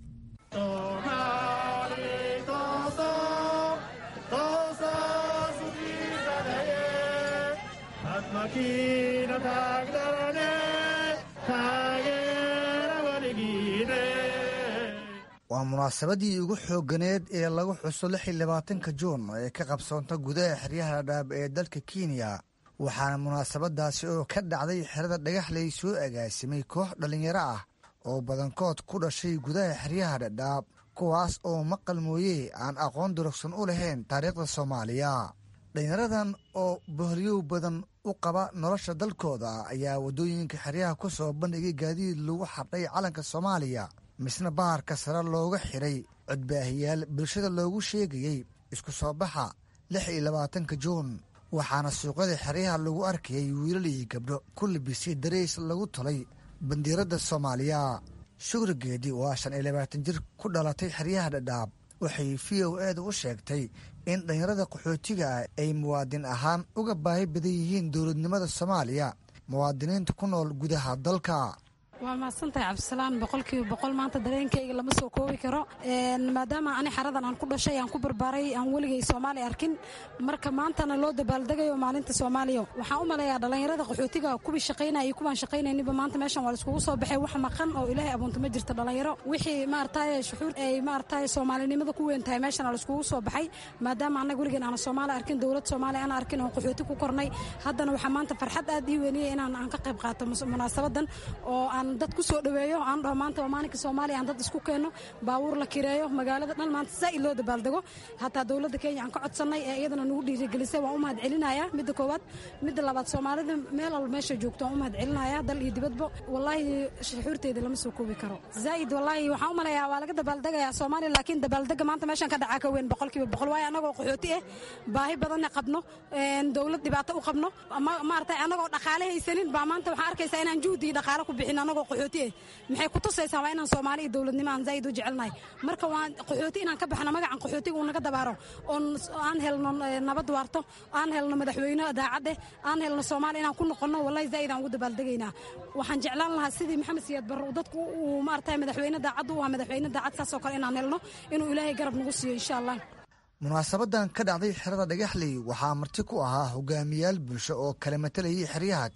waa munaasabadii ugu xooganeed ee lagu xuso ka juun ee ka qabsoonta gudaha xeryaha dhadhaab ee dalka kenya waxaana munaasabadaasi oo ka dhacday xerada dhagaxley soo agaasimay koox dhallinyaro ah oo badankood ku dhashay gudaha xeryaha dhadhaab kuwaas oo maqal mooye aan aqoon durugsan u lahayn taariikhda soomaaliya dhallinyaradan oo bohliyow badan u qaba nolosha dalkooda ayaa waddooyinka xeryaha ku soo bandhigay gaadiid lagu xardhay calanka soomaaliya misna baharka sare looga xiray codbaahiyaal bulshada loogu sheegayey isku soo baxa lix iyo labaatanka juun waxaana suuqyada xeryaha lagu arkayay wiilal iyo gabdho ku labisay darays lagu tolay bandiiradda soomaaliya shugrigeedii waa shan iyo labaatan jir ku dhalatay xeryaha dhadhaab waxay v o eeda u sheegtay in dhallinyarada qaxootiga ah ay muwaadin ahaan uga baahi badan yihiin dowladnimada soomaaliya muwaadiniinta ku nool gudaha dalka waa mahadsantahay cabdisalaan boqolkiiba boqol maanta dareenkayga lama soo koobi karo maadaama ani xaradan aan ku dhashay aan ku barbaaray aan weligay soomaali arkin marka maantana loo dabaaldegayo maalinta soomaaliya waxaan u maleeyaa dhallinyarada qaxootiga kuwii shaqaynaya iyo kuwaan shaqaynayniba maanta meeshan waa laiskugu soo baxay wax maqan oo ilaahay abuunta ma jirta dhallinyaro wixii maarataye shuxuur ay maarataye soomaalinimada ku weyn tahay meeshan waa laiskugu soo baxay maadaama annaga weligeen aan soomaali arkin dowlad soomaaliya aan arkin oon qaxooti ku kornay haddana waxaa maanta farxad aad ii weyniyay inaan aan ka qayb qaato munaasabadan oo aan dad ku soo dhaweeyo aan dhaho maanta waa maalinka soomaaliya aan dad isku keenno baabuur la kireeyo magaalada dhan maanta zaa'id loo dabaaldego hataa dowladda kenya aan ka codsannay ee iyadana nagu dhiirigelisay waan u mahad celinayaa midda koowaad midda labaad soomaalida meel walba meesha joogto waan u mahad celinayaa dal iyo dibadba wallaahi shuxuurteeda lama soo koobi karo zaa'id wallaahi waxaan u malayaa waa laga dabaaldegayaa soomaaliya laakiin dabaaldega maanta meeshan ka dhacaa ka weyn boqolkiiba boqol waayo annagoo qaxooti ah baahi badanna qabno dowlad dhibaato u qabno maaragtay annagoo dhaqaale haysanin baa maanta waxaan arkaysaa inaan juhdi iyo dhaqaale ku bixin annagoo qaxooti ah maxay ku tusaysaa waa inaan soomaali iyo dowladnimo aan zaa'id u jecelnahay marka waan qaxooti inaan ka baxno magacan qaxootiga uu naga dabaaro oon aan helno nabad waarto aan helno madaxweyne daacad eh aan helno soomaaliya inaan ku noqonno wallahi zaa'id aan ugu dabaaldegaynaa waxaan jeclaan lahaa sidii maxamed siyaad barre dadku uu maaragtay madaxweyne daacad u ah madaxweyne daacad saasoo kale inaan helno inuu ilaahay garab nagu siiyo insha allah munaasabadan ka dhacday xerada dhagaxley waxaa marti ku ahaa hogaamiyaal bulsho oo kala matalayay xeryaha kale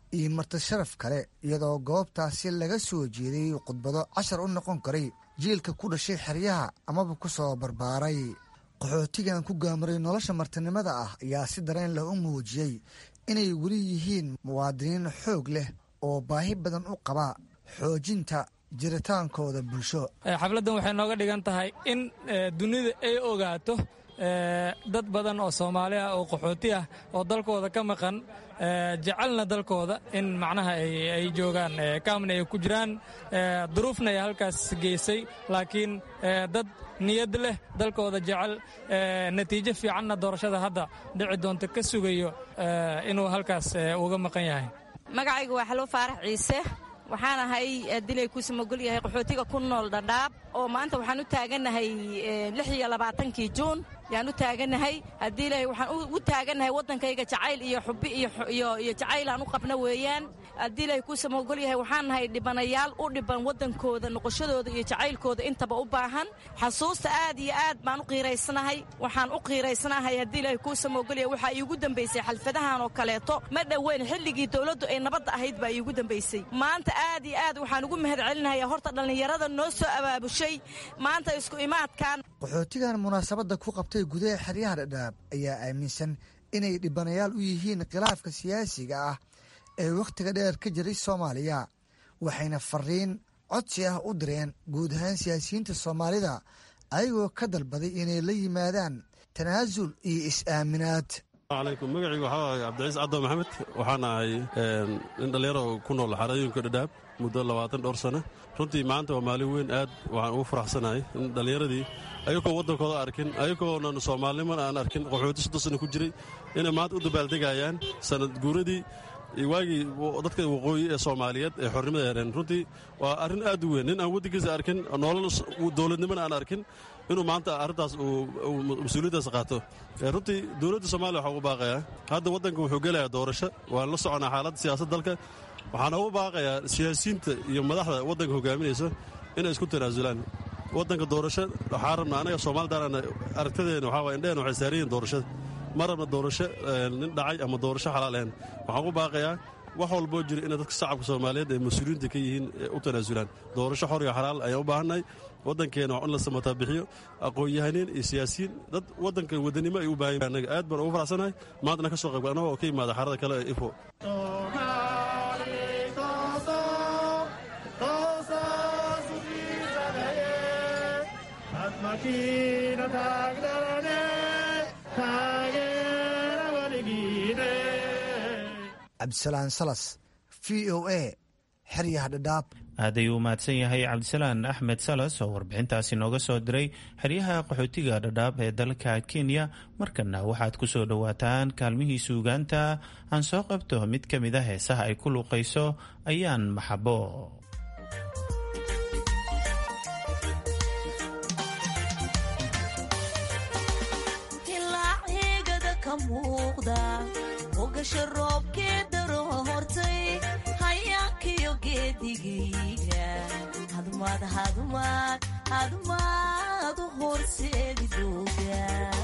iyo marti sharaf kale iyadoo goobtaasi laga soo jeeday khudbado cashar u noqon karay jiilka ku dhashay xeryaha amaba ku soo barbaaray qaxootigan ku gaamaray nolosha martinimada ah ayaa si dareen leh u muujiyey inay weli yihiin muwaadiniin xoog leh oo baahi badan u qaba xoojinta jiritaankooda bulsho xafladdan waxay nooga dhigan tahay in dunida ay ogaato dad badan oo soomaali ah oo qaxooti ah oo dalkooda ka maqan jecelna dalkooda in macnaha ay joogaan kaamna ay ku jiraan duruufna ay halkaas geysay laakiin dad niyad leh dalkooda jecel natiijo fiicanna doorashada hadda dhici doonta ka sugayo inuu halkaas uga maqan yahay magacaygu waa xalwo faarax ciise waxaan ahay dilay ku samogol yahay qaxootiga ku nool dhadhaab oo maanta waxaan u taaganahay lix iyo labaatankii juun yaan u taaganahay haddii ilaahay waxaan u taaganahay waddankayga jacayl iyo xubbi iyo jacayl aan u qabna weeyaan haddii ilaahay ku samogol yahay waxaan nahay dhibanayaal u dhiban waddankooda noqoshadooda iyo jacaylkooda intaba u baahan xasuusta aad iyo aad baan u qiiraysanahay waxaan u qiiraysanahay haddii ilaahay kuu samogol yahay waxaa iigu dambaysay xalfadahan oo kaleeto ma dhoweyn xilligii dowladdu ay nabadda ahayd baa iigu dambaysay maanta aad iyo aad waxaan ugu mahad celinayaa horta dhallinyarada noo soo abaabushay maanta isku imaadkan qaxootigan munaasabadda ku qabtay gudaha xeryaha dhadhaab ayaa aaminsan inay dhibanayaal u yihiin khilaafka siyaasiga ah ee wakhtiga dheer ka jiray soomaaliya waxayna fariin codsi ah u direen guud ahaan siyaasiyiinta soomaalida ayagoo ka dalbaday inay la yimaadaan tanaasul iyo is-aaminaad alaykum magacaygu waxaa ahay cabdiciis caddo maxamed waxaan ahay nin dhallinyaro ku nool xarooyinka dhadhaab muddo labaatan dhowr sano runtii maanta waa maalin weyn aad waxaan ugu faraxsanahay in dhallinyaradii ayagoo waddankooda arkin ayagoonan soomaalinimana aan arkin qaxooti soddon sano ku jiray inay maanta u dabaaldegayaan sanad guuradii waagii dadka waqooyi ee soomaaliyeed ee xornimada hereen runtii waa arrin aad u weyn nin aan waddankiisa arkin nolol dowladnimona aan arkin inuu maanta arrintaas uu mas-uuliyaddaas qaato runtii dowladda soomaaliya waxaa ugu baaqayaa hadda waddanka wuxuu gelayaa doorasho waan la soconaa xaaladda siyaasad dalka waxaana ugu baaqayaa siyaasiyiinta iyo madaxda waddanka hogaaminaysa inay isku tanaasulaan waddanka doorasho waxaa rabna anaga soomaalidaan aragtadeena waxaa waay indheheen waxay saaran yihiin doorashada ma rabna doorasho nin dhacay ama doorasho xalaal ahayn waxaan ugu baaqayaa wax walboo jira inay dadka shacabka soomaaliyeed ee mas-uuliyiinta ka yihiin u tanaasulaan doorasho xor iyo xalaal ayaan u baahannahay waddankeena waa in la samataa bixiyo aqoon-yahaneen iyo siyaasiyiin dad waddanka wadanimo ay u baahan anaga aad baan ugu faraxsanahay maantana ka soo qayb anagoo oo ka yimaada xarada kale ee ifo cabdisalaan salas v o a xeryaha dhadhaab aaday uu mahadsan yahay cabdisalaan axmed salas oo warbixintaasi nooga soo diray xeryaha qaxootiga dhadhaab ee dalka kenya markana waxaad ku soo dhowaataan kaalmihii suugaanta aan soo qabto mid ka mid a heesaha ay ku luuqayso ayaan maxabo ogasha roobkee daro hortay hayaankiyo geedigayga hadmaad hadmaad hadmaad u horseedi dooga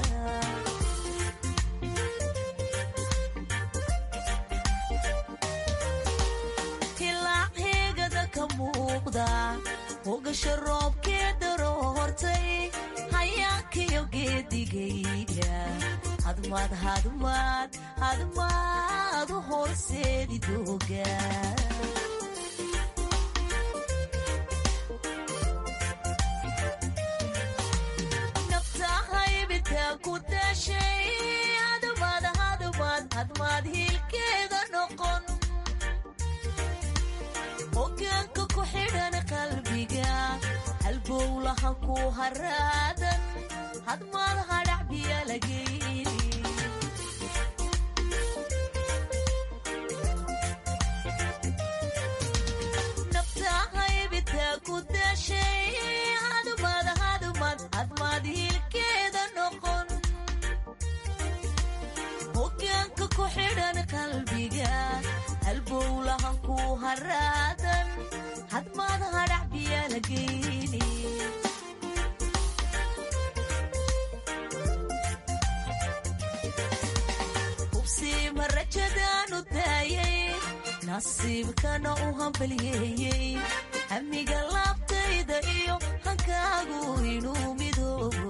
tilaac heegada ka muuqda ogasha roobkee daro hortay hayaankiyo geedigayga hadmaad hadmaad hadmaad u horseedi dooga nafta haybita ku dashay hadmaad hadmaad hadmaad hiilkeeda noqon hogaanka ku xidhan qalbiga halbowlaha ku haraadan hadmaad hadhac biya lageyni nafta haybita ku dashay hadmaad hadmaad hadmaad hiilkeeda noqon hogaanka ku xidhan qalbiga halbowlahan ku haraadan hadmaad hadhac biya lageyni hubsiima rajadaanu daayay nasiibkana u hambalyeeyey hamiga laabtayda iyo hankaagu inuu midoobo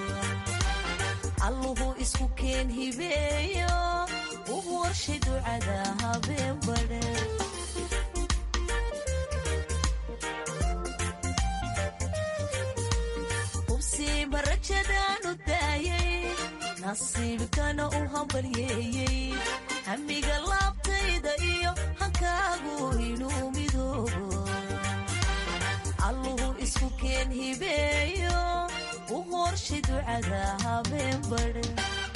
alluhu isku keen hibeeyo u warshay ducada habeen badhe hubsiima rajadaanu daayay nasiibkana u hambalyeeyey hamiga laabtayda iyo hankaagu inuu midoobo alluhu isku keen hibeeyo u horshay ducada habeen badhe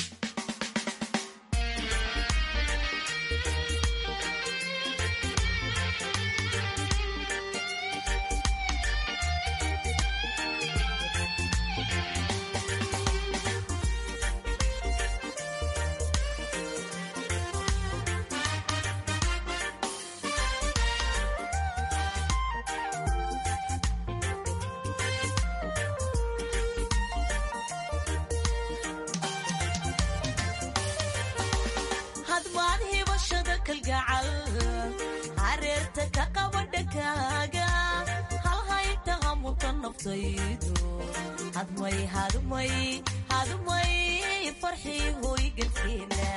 hadmaan hibashada kalgacal hareerta ka qaba dhankaaga halhaynta hamuta naftaydu hadmay hadmay hadmay farxii hooygalkeena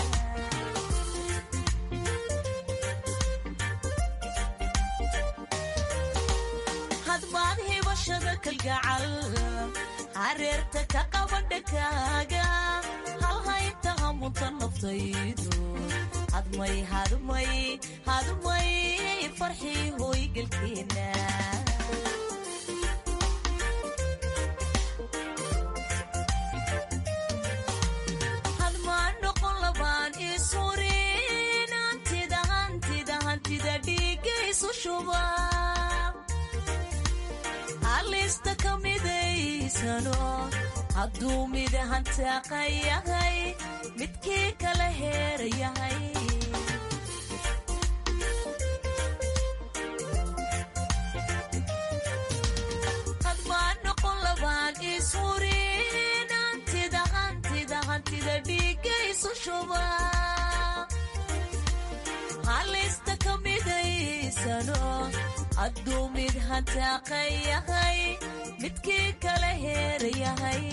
hadmaan hibashada kalgacal hareerta ka qaba dhankaaga halhaynta hamuta naftaydu hadmay hadmay hadmay farxii hooygalkeena hadmaan noqon labaan isurin hantida hantida hantida dhiiga isu shuba halista ka midaysano hadduu mid hantaaqa yahay midkii kala heera yahay hadmaan noqon labaan isurin hantida hantida hantida dhiiga isu shuba halista ka midaysano hadduu mid hantaaqa yahay midkii kala heera yahay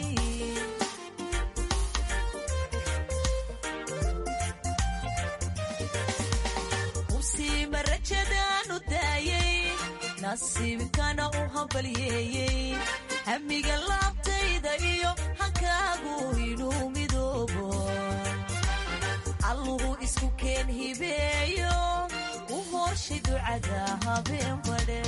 hubsiima rajadaanu daayay nasiibkana u hambalyeeyey hamiga laabtayda iyo hankaagu inuu midoobo alluhu isku keen hibeeyo u horshay ducada habeen badhe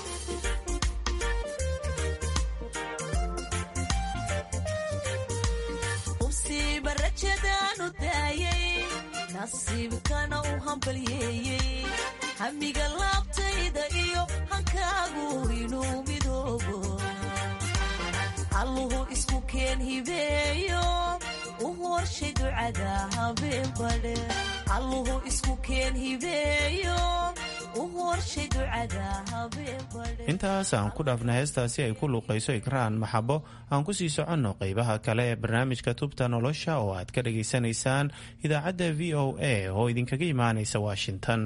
hubsiima rajadaanu daayay nasiibkana u hambalyeeyey hamiga laabtayda iyo hankaagu inuu midoobo alluhu isku keen hibeeyo u horshay ducada habeen badhe alluhu isku keen hibeeyo u horshay ducada habeen badhe intaas aan ku dhaafna heestaasi ay ku luuqayso ikraan maxabo aan ku sii soconno qeybaha kale ee barnaamijka tubta nolosha oo aad ka dhagaysanaysaan idaacadda v o a oo idinkaga imaanaysa washington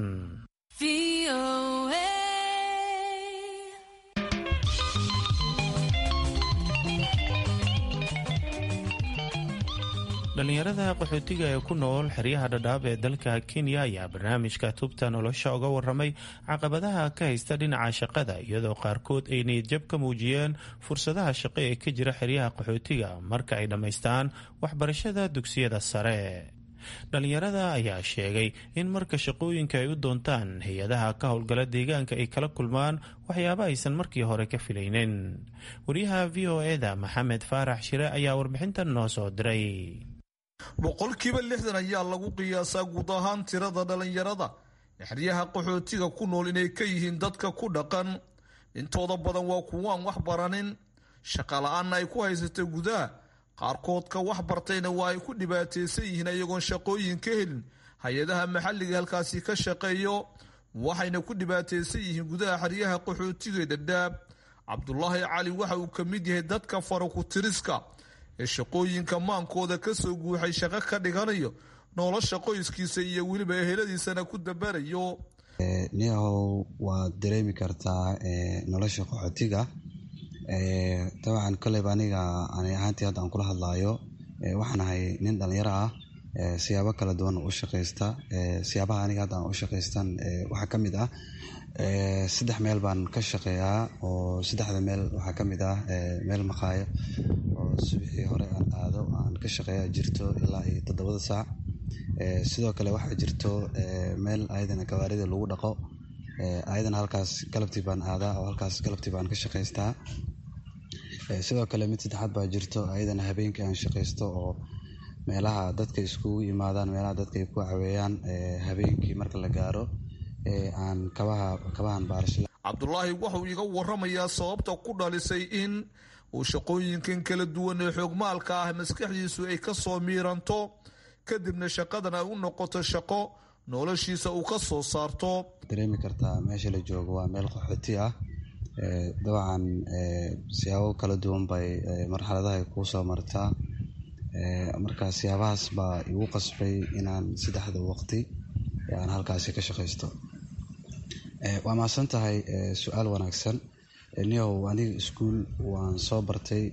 dhallinyarada qaxootiga ee ku nool xeryaha dhadhaab ee dalka kenya ayaa barnaamijka tubta nolosha uga waramay caqabadaha ka haysta dhinaca shaqada iyadoo qaarkood ay niyadjab ka muujiyeen fursadaha shaqo ee ka jira xeryaha qaxootiga marka ay dhammaystaan waxbarashada dugsiyada sare dhallinyarada ayaa sheegay in marka shaqooyinka ay u doontaan hay-adaha ka howlgala deegaanka ay kala kulmaan waxyaabo aysan markii hore ka filaynin wariyaha v o eda maxamed faarax shire ayaa warbixintan noo soo diray boqolkiiba lixdan ayaa lagu qiyaasaa guud ahaan tirada dhallinyarada xeryaha qaxootiga ku nool inay ka yihiin dadka ku dhaqan intooda badan waa kuwaan wax baranin shaqa la-aanna ay ku haysata gudaha qaarkoodka wax bartayna waa ay ku dhibaataysan yihiin iyagoon shaqooyin ka helin hay-adaha maxalliga halkaasi ka shaqeeyo waxayna ku dhibaataysan yihiin gudaha xeryaha qaxootiga dhadhaab cabdulaahi cali waxa uu ka mid yahay dadka farakutiriska ee shaqooyinka maankooda kasoo guuxay shaqo ka dhiganayo nolosha qoyskiisa iyo weliba eheladiisana ku dabarayo niyahow waad dareemi kartaa nolosha qaxootiga dabcan koleyba aniga ani ahaantii hadda aan kula hadlaayo waxaan ahay nin dhalinyaro ah siyaabo kala duwan u shaqaysta siyaabaha aniga hadda aan u shaqaystan waxaa ka mid ah saddex meel baan ka shaqeeyaa oo saddexda meel waxaa ka mid ah meel maqaayo oo subaxii hore aan aado aan ka shaqeeya jirto ilaa iyo toddobada saac sidoo kale waxaa jirto meel ayadana gawaarida lagu dhaqo ayadana halkaas galabtii baan aadaa oo halkaas galabtii baan ka shaqaystaa sidoo kale mid saddexaad baa jirto ayadana habeenkii aan shaqaysto oo meelaha dadka iskugu yimaadaan meelaha dadka ay ku caweeyaan habeenkii marka la gaaro aan kabaha kabahan baarash cabdulaahi wuxuu iga waramayaa sababta ku dhalisay in uu shaqooyinkan kala duwan ee xoogmaalka ah maskaxdiisu ay ka soo miiranto kadibna shaqadan ay u noqoto shaqo noloshiisa uu ka soo saarto dareemi kartaa meesha la joogo waa meel qaxooti ah dabcan siyaabo kala duwan bay marxaladaha kuu soo martaa marka siyaabahaas baa igu qasbay inaan saddexda waqti aan halkaasi ka shaqaysto waa mahadsan tahay su-aal wanaagsan niyow aniga iskuol waan soo bartay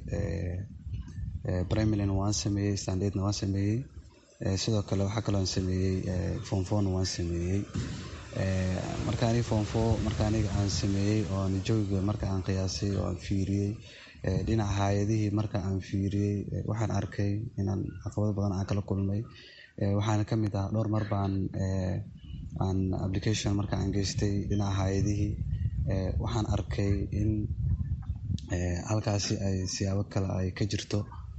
primalin waan sameeyey standardna waan sameeyey sidoo kale waxaa kaloo aan sameeyey fonfon waan sameeyey marka aniga fonfo marka aniga aan sameeyey oo jawiga marka aan qiyaasay oo aan fiiriyey dhinaca hay-adihii marka aan fiiriyey waxaan arkay inaan caqabado badan aan kala kulmay waxaana ka mid ah dhowr mar baan aan application marka aan geystay dhinaca hay-adihii waxaan arkay in halkaasi ay siyaabo kale ay ka jirto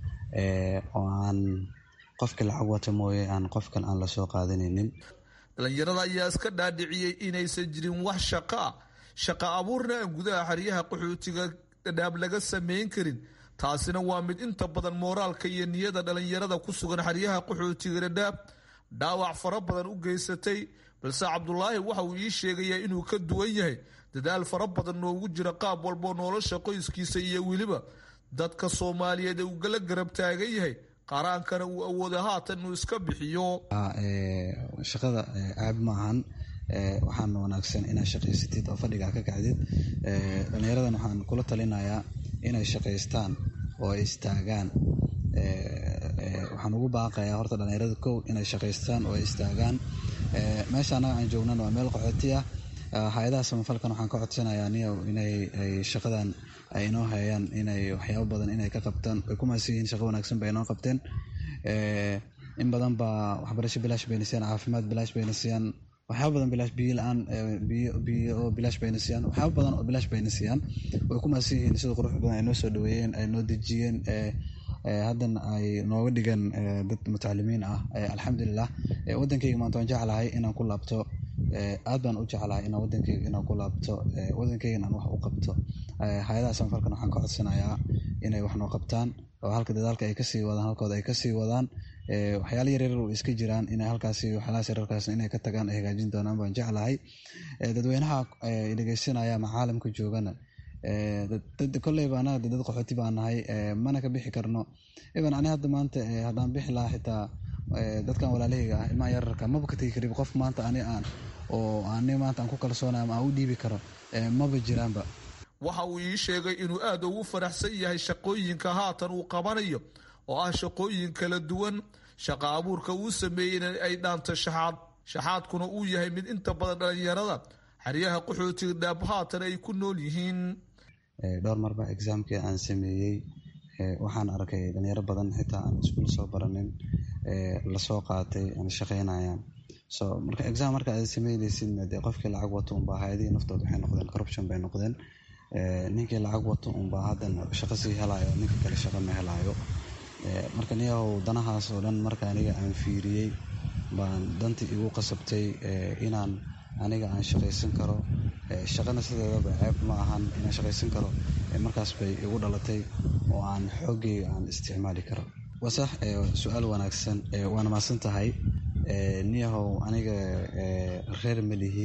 oo aan qofka lacag wata mooye aan qofkan aan lasoo qaadanaynin dhalinyarada ayaa iska dhaadhiciyey inaysan jirin wax shaqa ah shaqa abuurna aan gudaha xeryaha qaxootiga dhadhaab laga samayn karin taasina waa mid inta badan mooraalka iyo niyada dhalinyarada ku sugan xeryaha qaxootiga dhadhaab dhaawac fara badan u geysatay balse cabdulaahi waxa uu ii sheegayaa inuu ka duwan yahay dadaal fara badan noogu jira qaab walboo nolosha qoyskiisa iyo weliba dadka soomaaliyeed ee uu gala garab taagan yahay qaraankana uu awooda haatan inuu iska bixiyo shaqada caab ma ahan waxaana wanaagsan inaad shaqaysatid oo fadhigaa ka kacdid dhalinyaradan waxaan kula talinayaa inay shaqaystaan oo ay istaagaan waxaan ugu baaqayaa horta dhalinyarada kow inay shaqaystaan oo ay istaagaan meesha annaga aan joognana waa meel qaxooti ah hay-adaha samafalkan waxaan ka codsanayaa niyow inay shaqadan ay inoo hayaan inay waxyaabo badan inay ka qabtaan way ku mahadsan yihiin shaqo wanaagsan bay inoo qabteen in badan baa waxbarasho bilaash bayna siiyaan caafimaad bilaash bayna siiyaan waxyaaba badan bilaash biyo la-aan biyo biyo oo bilaash bayna siiyaan waxyaaba badan oo bilaash bayna siiyaan way ku mahadsan yihiin sida qurux badan ay noo soo dhaweeyeen ay noo dejiyeen haddana ay nooga dhigan dad mutacalimiin ah alxamdulilah wadankayga maanta waan jeclahay inaan ku laabto aad baan u jeclahay inaan wadankayga inaan ku laabto wadankaygan aan wax u qabto hay-adaha samafalkan waxaan ka codsanayaa inay wax noo qabtaan oo halka dadaalka ay kasii wadaan halkooda ay kasii wadaan waxyaala yaryar oo iska jiraan inay halkaasi waxyaalahaas yararkaas inay ka tagaan ay hagaajin doonaan baan jeclahay dadweynaha dhegeysanaya macaalamka joogana dad kolleyba anaga dad qaxooti baan nahay mana ka bixi karno iban ani hadda maanta haddaan bixi lahaa xitaa dadkan walaalahayga ah ilmaha yararka maba ka tegi karib qof maanta ani aan oo ani maanta aan ku kalsoonay ama aan u dhiibi karo maba jiraanba waxa uu ii sheegay inuu aad ugu faraxsan yahay shaqooyinka haatan uu qabanayo oo ah shaqooyin kala duwan shaqa abuurka uu sameeyeyna ay dhaanto shaxaad shaxaadkuna uu yahay mid inta badan dhalinyarada xeryaha qaxootiga dhaab haatan ay ku nool yihiin dhowr marba exaamkii aan sameeyey waxaan arkay dhalinyaro badan xitaa aan iskuul soo baranin lasoo qaatay aan shaqeynayaan so marka exam marka aad sameyneysidna dee qofkii lacag wato unbaa hay-adihii naftooda waxay noqdeen corruption bay noqdeen ninkii lacag wato unbaa haddana shaqo sii helayo ninka kale shaqo ma helayo marka niyahow danahaas oo dhan marka aniga aan fiiriyey baan dantii igu qasabtay inaan aniga aan shaqaysan karo shaqana sideedaba ceeb ma ahan inaan shaqaysan karo markaas bay igu dhalatay oo aan xoogayga aan isticmaali karo wasax su-aal wanaagsan waana maasan tahay niyahow aniga reer malihi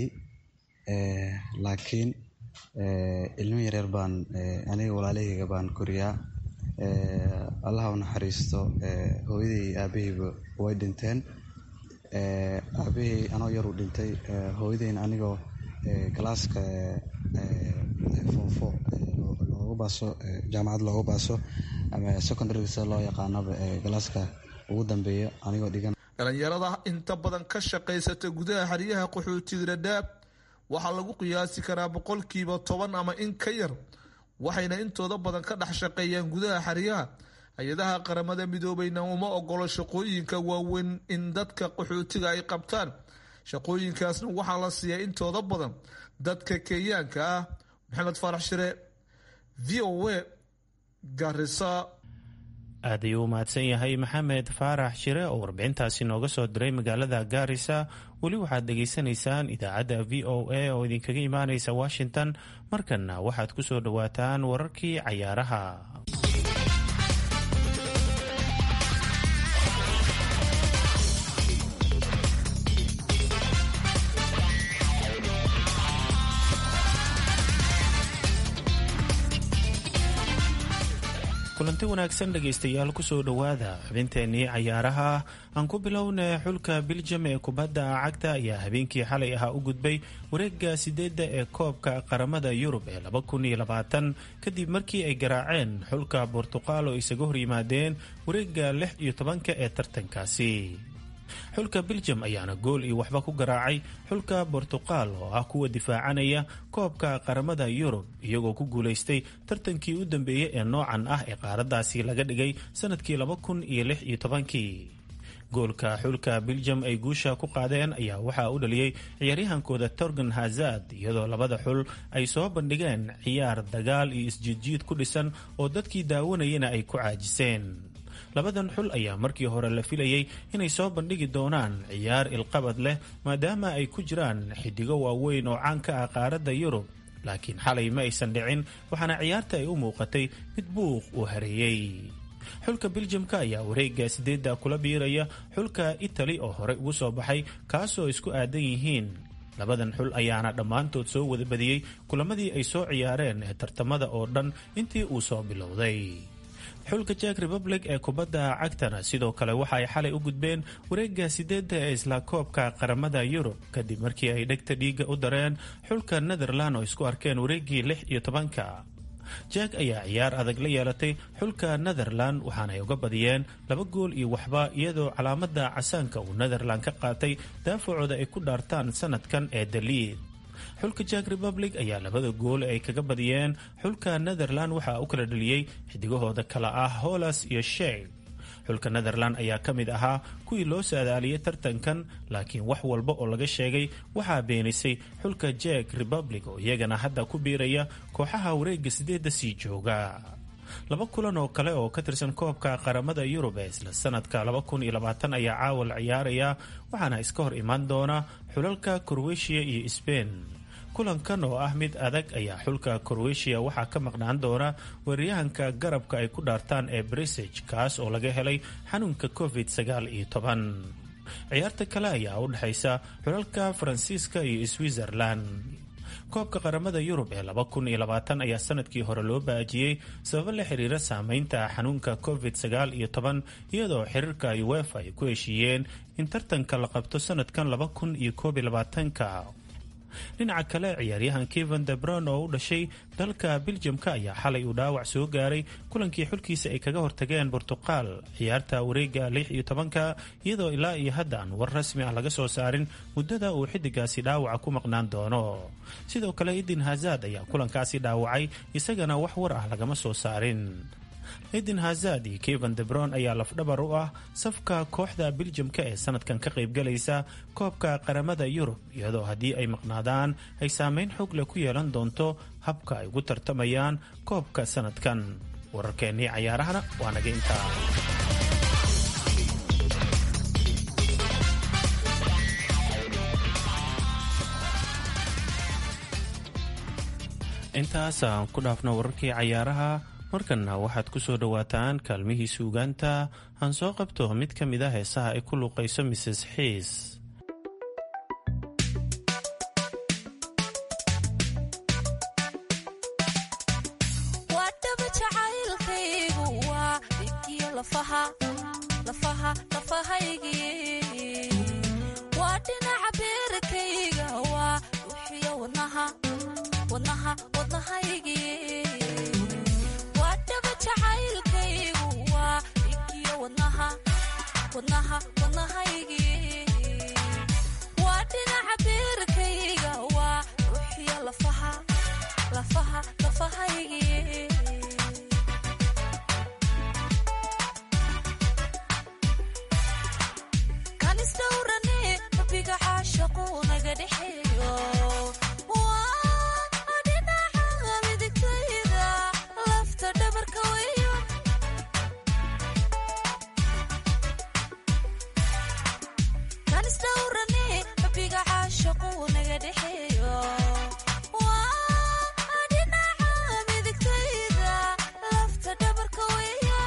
laakiin ilmo yaryar baan aniga walaalahayga baan koriyaa allaha u naxariisto hooyadii aabahayba way dhinteen aabahey anoo yaruu dhintay hooyadeyna anigoo galaaska foomfo loogu baaso jaamacad loogu baaso ama secondary sida loo yaqaanaba galaaska ugu dambeeya anigoo dhigan dhalinyarada inta badan ka shaqaysata gudaha xeryaha qaxootiga dhadhaab waxaa lagu qiyaasi karaa boqolkiiba toban ama in ka yar waxayna intooda badan ka dhex shaqeeyaan gudaha xeryaha hay-adaha qaramada midoobeyna uma ogolo shaqooyinka waaweyn in dadka qaxootiga ay qabtaan shaqooyinkaasna waxaa la siiyaa intooda badan dadka kenyaanka ah maxamed faarax shire v o a garisa aad ayuu u mahadsan yahay maxamed faarax shire oo warbixintaasi nooga soo diray magaalada gaarisa weli waxaad dhegaysanaysaan idaacadda v o a oo idinkaga imaanaysa washington markanna waxaad ku soo dhowaataan wararkii cayaaraha kulanti wanaagsan dhegaystayaal kusoo dhowaada xubinteenii cayaaraha aan ku bilowna xulka biljam ee kubadda cagta ayaa habeenkii xalay ahaa u gudbay wareega sideedda ee koobka qaramada yurub ee kadib markii ay garaaceen xulka bortuqal oo isaga hor yimaadeen wareega lix iyo tobanka ee tartankaasi xulka biljam ayaana gool iyo waxba ku garaacay xulka bortuqal oo ah kuwa difaacanaya koobka qaramada yurub iyagoo ku guulaystay tartankii u dambeeyey ee noocan ah ee qaaradaasi laga dhigay sanadkii laba kun iyo lix iyo tobankii goolka xulka biljam ay guusha ku qaadeen ayaa waxaa u dhaliyey ciyaaryahankooda torgan hazard iyadoo labada xul ay soo bandhigeen ciyaar dagaal iyo isjiidjiid ku dhisan oo dadkii daawanayana ay ku caajiseen labadan xul ayaa markii hore la filayay inay soo bandhigi doonaan ciyaar ilqabad leh maadaama ay ku jiraan xidigo waaweyn oo caan ka ah qaaradda yurub laakiin xalay ma aysan dhicin waxaana ciyaarta ay u muuqatay mid buuq uu hareeyey xulka biljamka ayaa wareega sideedda kula biiraya xulka itali oo horey ugu soo baxay kaasoo isku aadan yihiin labadan xul ayaana dhammaantood soo wada badiyey kulamadii ay soo ciyaareen ee tartamada oo dhan intii uu soo bilowday xulka jack republic ee kubadda cagtana sidoo kale waxa ay xalay u gudbeen wareega sideedda ee isla koobka qaramada yurub kadib markii ay dhegta dhiiga u dareen xulka netherland oo isku arkeen wareegii lix iyo tobanka jack ayaa ciyaar adag la yeelatay xulka netherland waxaana ay uga badiyeen laba gool iyo waxba iyadoo calaamada casaanka uu netherland ka qaatay daafacooda ay ku dhaartaan sanadkan ee daliid xulka jack republic ayaa labada gool ay kaga badiyeen xulka netherland waxaa u kala dhaliyey xidigahooda kale ah holas iyo sheeg xulka netherland ayaa ka mid ahaa kuwii loo saadaaliyey tartankan laakiin wax walba oo laga sheegay waxaa beenisay xulka jack republic oo iyagana hadda ku biiraya kooxaha wareega sideedda sii jooga laba kulan oo kale oo ka tirsan koobka qaramada yurub ee isla sanadka ayaa caawa la ciyaaraya waxaana iska hor imaan doona xulalka korweshiya iyo sbein kulankan oo ah mid adag ayaa xulka korweshiya waxaa ka maqnaan doona weeraryahanka garabka ay ku dhaartaan ee brisage kaas oo laga helay xanuunka covid sagaal iyo toban ciyaarta kale ayaa u dhexaysa xulalka faransiiska iyo switzerland koobka qaramada yurub ee ayaa sanadkii hore loo baajiyey sababo la xiriira saameynta xanuunka covid sagaal iyo toban iyadoo xiriirka uefa ay ku heshiiyeen in tartanka la qabto sanadkan laba kun iyo koob iyo labaatanka dhinaca kale ciyaaryahan kevan debron oo u dhashay dalka biljamka ayaa xalay uu dhaawac soo gaaray kulankii xulkiisa ay kaga hortageen bortuqal ciyaarta wareega lix iyo tobanka iyadoo ilaa iyo hadda aan war rasmi ah laga soo saarin muddada uu xidigaasi dhaawaca ku maqnaan doono sidoo kale idin hazad ayaa kulankaasi dhaawacay isagana wax war ah lagama soo saarin eden hazad iyo kevan debron ayaa lafdhabar u ah safka kooxda biljamka ee sanadkan ka qaybgalaysa koobka qaramada yurub iyadoo haddii ay maqnaadaan ay saameyn xoog leh ku yeelan doonto habka ay ugu tartamayaan koobka sanadkan wararkeennii cayaarahana waa naga intaa intaas aan ku dhaafno wararkii cayaaraha markanna waxaad ku soo dhowaataan kaalmihii suugaanta aan soo qabto mid ka mid a heesaha ay ku luuqayso mrs xiis waadhaba jacaylkaygu waa dhibkiyo lafaha lafaha lafahaygii dhinaca beerkayga waa ruuxiyo wadnaha wadnaha wadnahaygii waa dhaba jacaylkaygu waa dhigiyo wadnaha wadnaha wadnahaygii waa dhinaca beerkayga waa ruuxiyo lafaha lafaha lafahaygii kanisdhowrane rabbiga caashaqu naga dhexeeyo waa dhinaca midigtayda lafta dhabarka weyo kanisdhowrane rabbiga caashaqu naga dhexeeyo waa dhinaca midigtayda lafta dhabarka weyo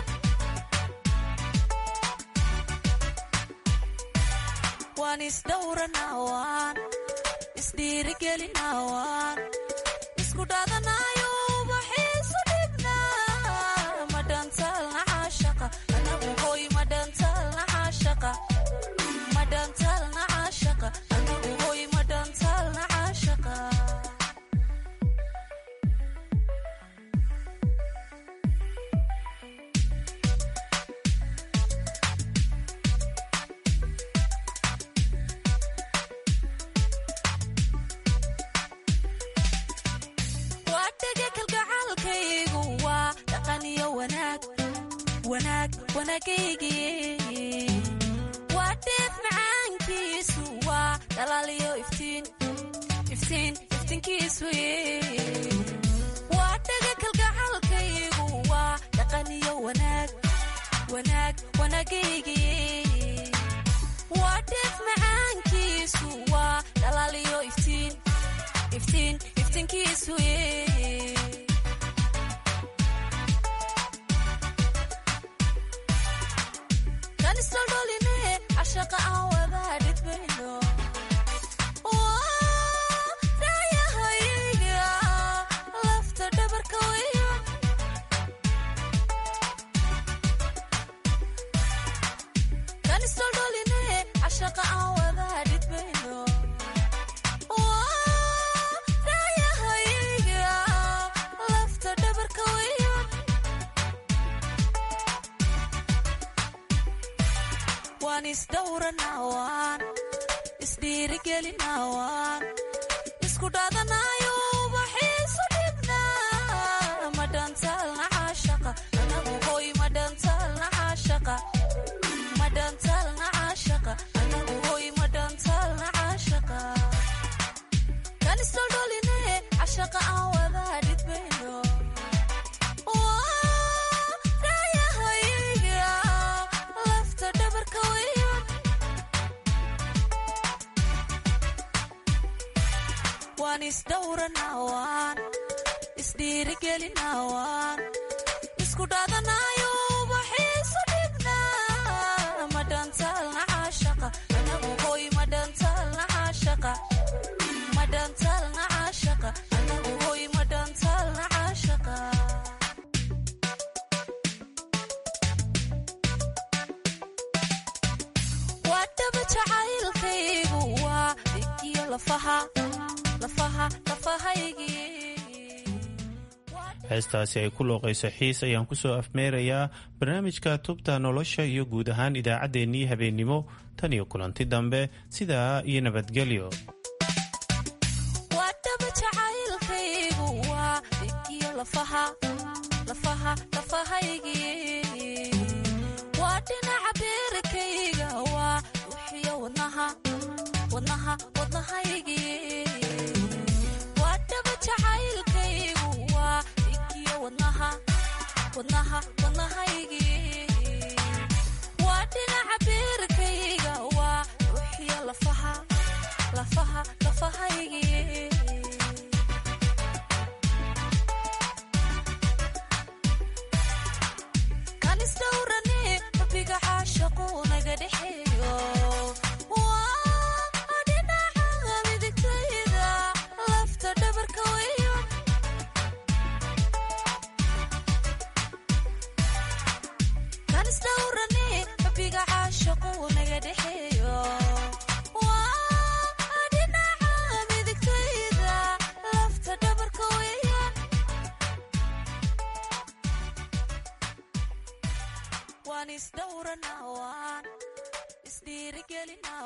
waan isdhowranawaan isdhiirigelinawaan isku dhaadanayo ubaxiisu dhibnaa madhantaalna caashaqa anagu hoy madhantaalna caashaqa madhantaalna caashaqa anagu hoy madhantaalna caashaqa waa dhega kalgacaalkaygu waa dhaqan iyo wanaag wanaag wanaagaygii waa dheef macaankiisu waa dhalaal iyo iftiin iftiin iftiinkiisu waa dhega kalgacaalkaygu waa dhaqan iyo wanaag wanaag wanaagaygii waa dheef macaankiisu waa dhalaal iyo iftiin iftiin iftiinkiisu kanisodholine cashaqa aan wadaa dhidbayno daayahayga lafta dhabarka weyo kanisodholine cashaqa aan wadaa dhidbayno daayahayga lafta dhabarka weyo waan isdhowranawaan isdhiirigelinawaan isku dhaadanayo ubaxiisu dhibnaa madhantaalna caashaqa anagu hoy madhantaalna caashaqa madhantaalna caashaqa anagu hoy madhantaalna caashaqa kanisodholine cashaqa aan wadaa dhidbayno daayahayga lafta dhabarka weyo waan isdhowranawaan isdhiirigelinawaan isku dhaadanayo ubaxiisu dhibnaa madhantaalna caashaqa anagu hoy madhantaalna caashaqa madhantaalna caashaqa anagu hoy madhantaalna caashaqa waa dhaba jacaylkaygu waa dhigiyo lafaha lafaha lafahaygii heestaasi ay ku looqayso xiis ayaan kusoo afmeerayaa barnaamijka tubta nolosha iyo guud ahaan idaacaddeenii habeennimo tan iyo kulanti dambe sidaa iyo nabadgelyo waa dhaba jacaylkaygu waa dhigiyo lafaha lafaha lafahaygii waa dhinaca beerkayga waa ruuxiyo wadnaha wadnaha wadnahaygii waa dhaba jacaylkaygu waa dhigiyo wadnaha wadnaha wadnahaygii waa dhinaca beerkayga waa ruuxiyo lafaha lafaha lafahaygii kanisdhowrane rabbiga caashaqu naga dhexeeyo waa dhinaca midigtayda lafta dhabarka weyo celina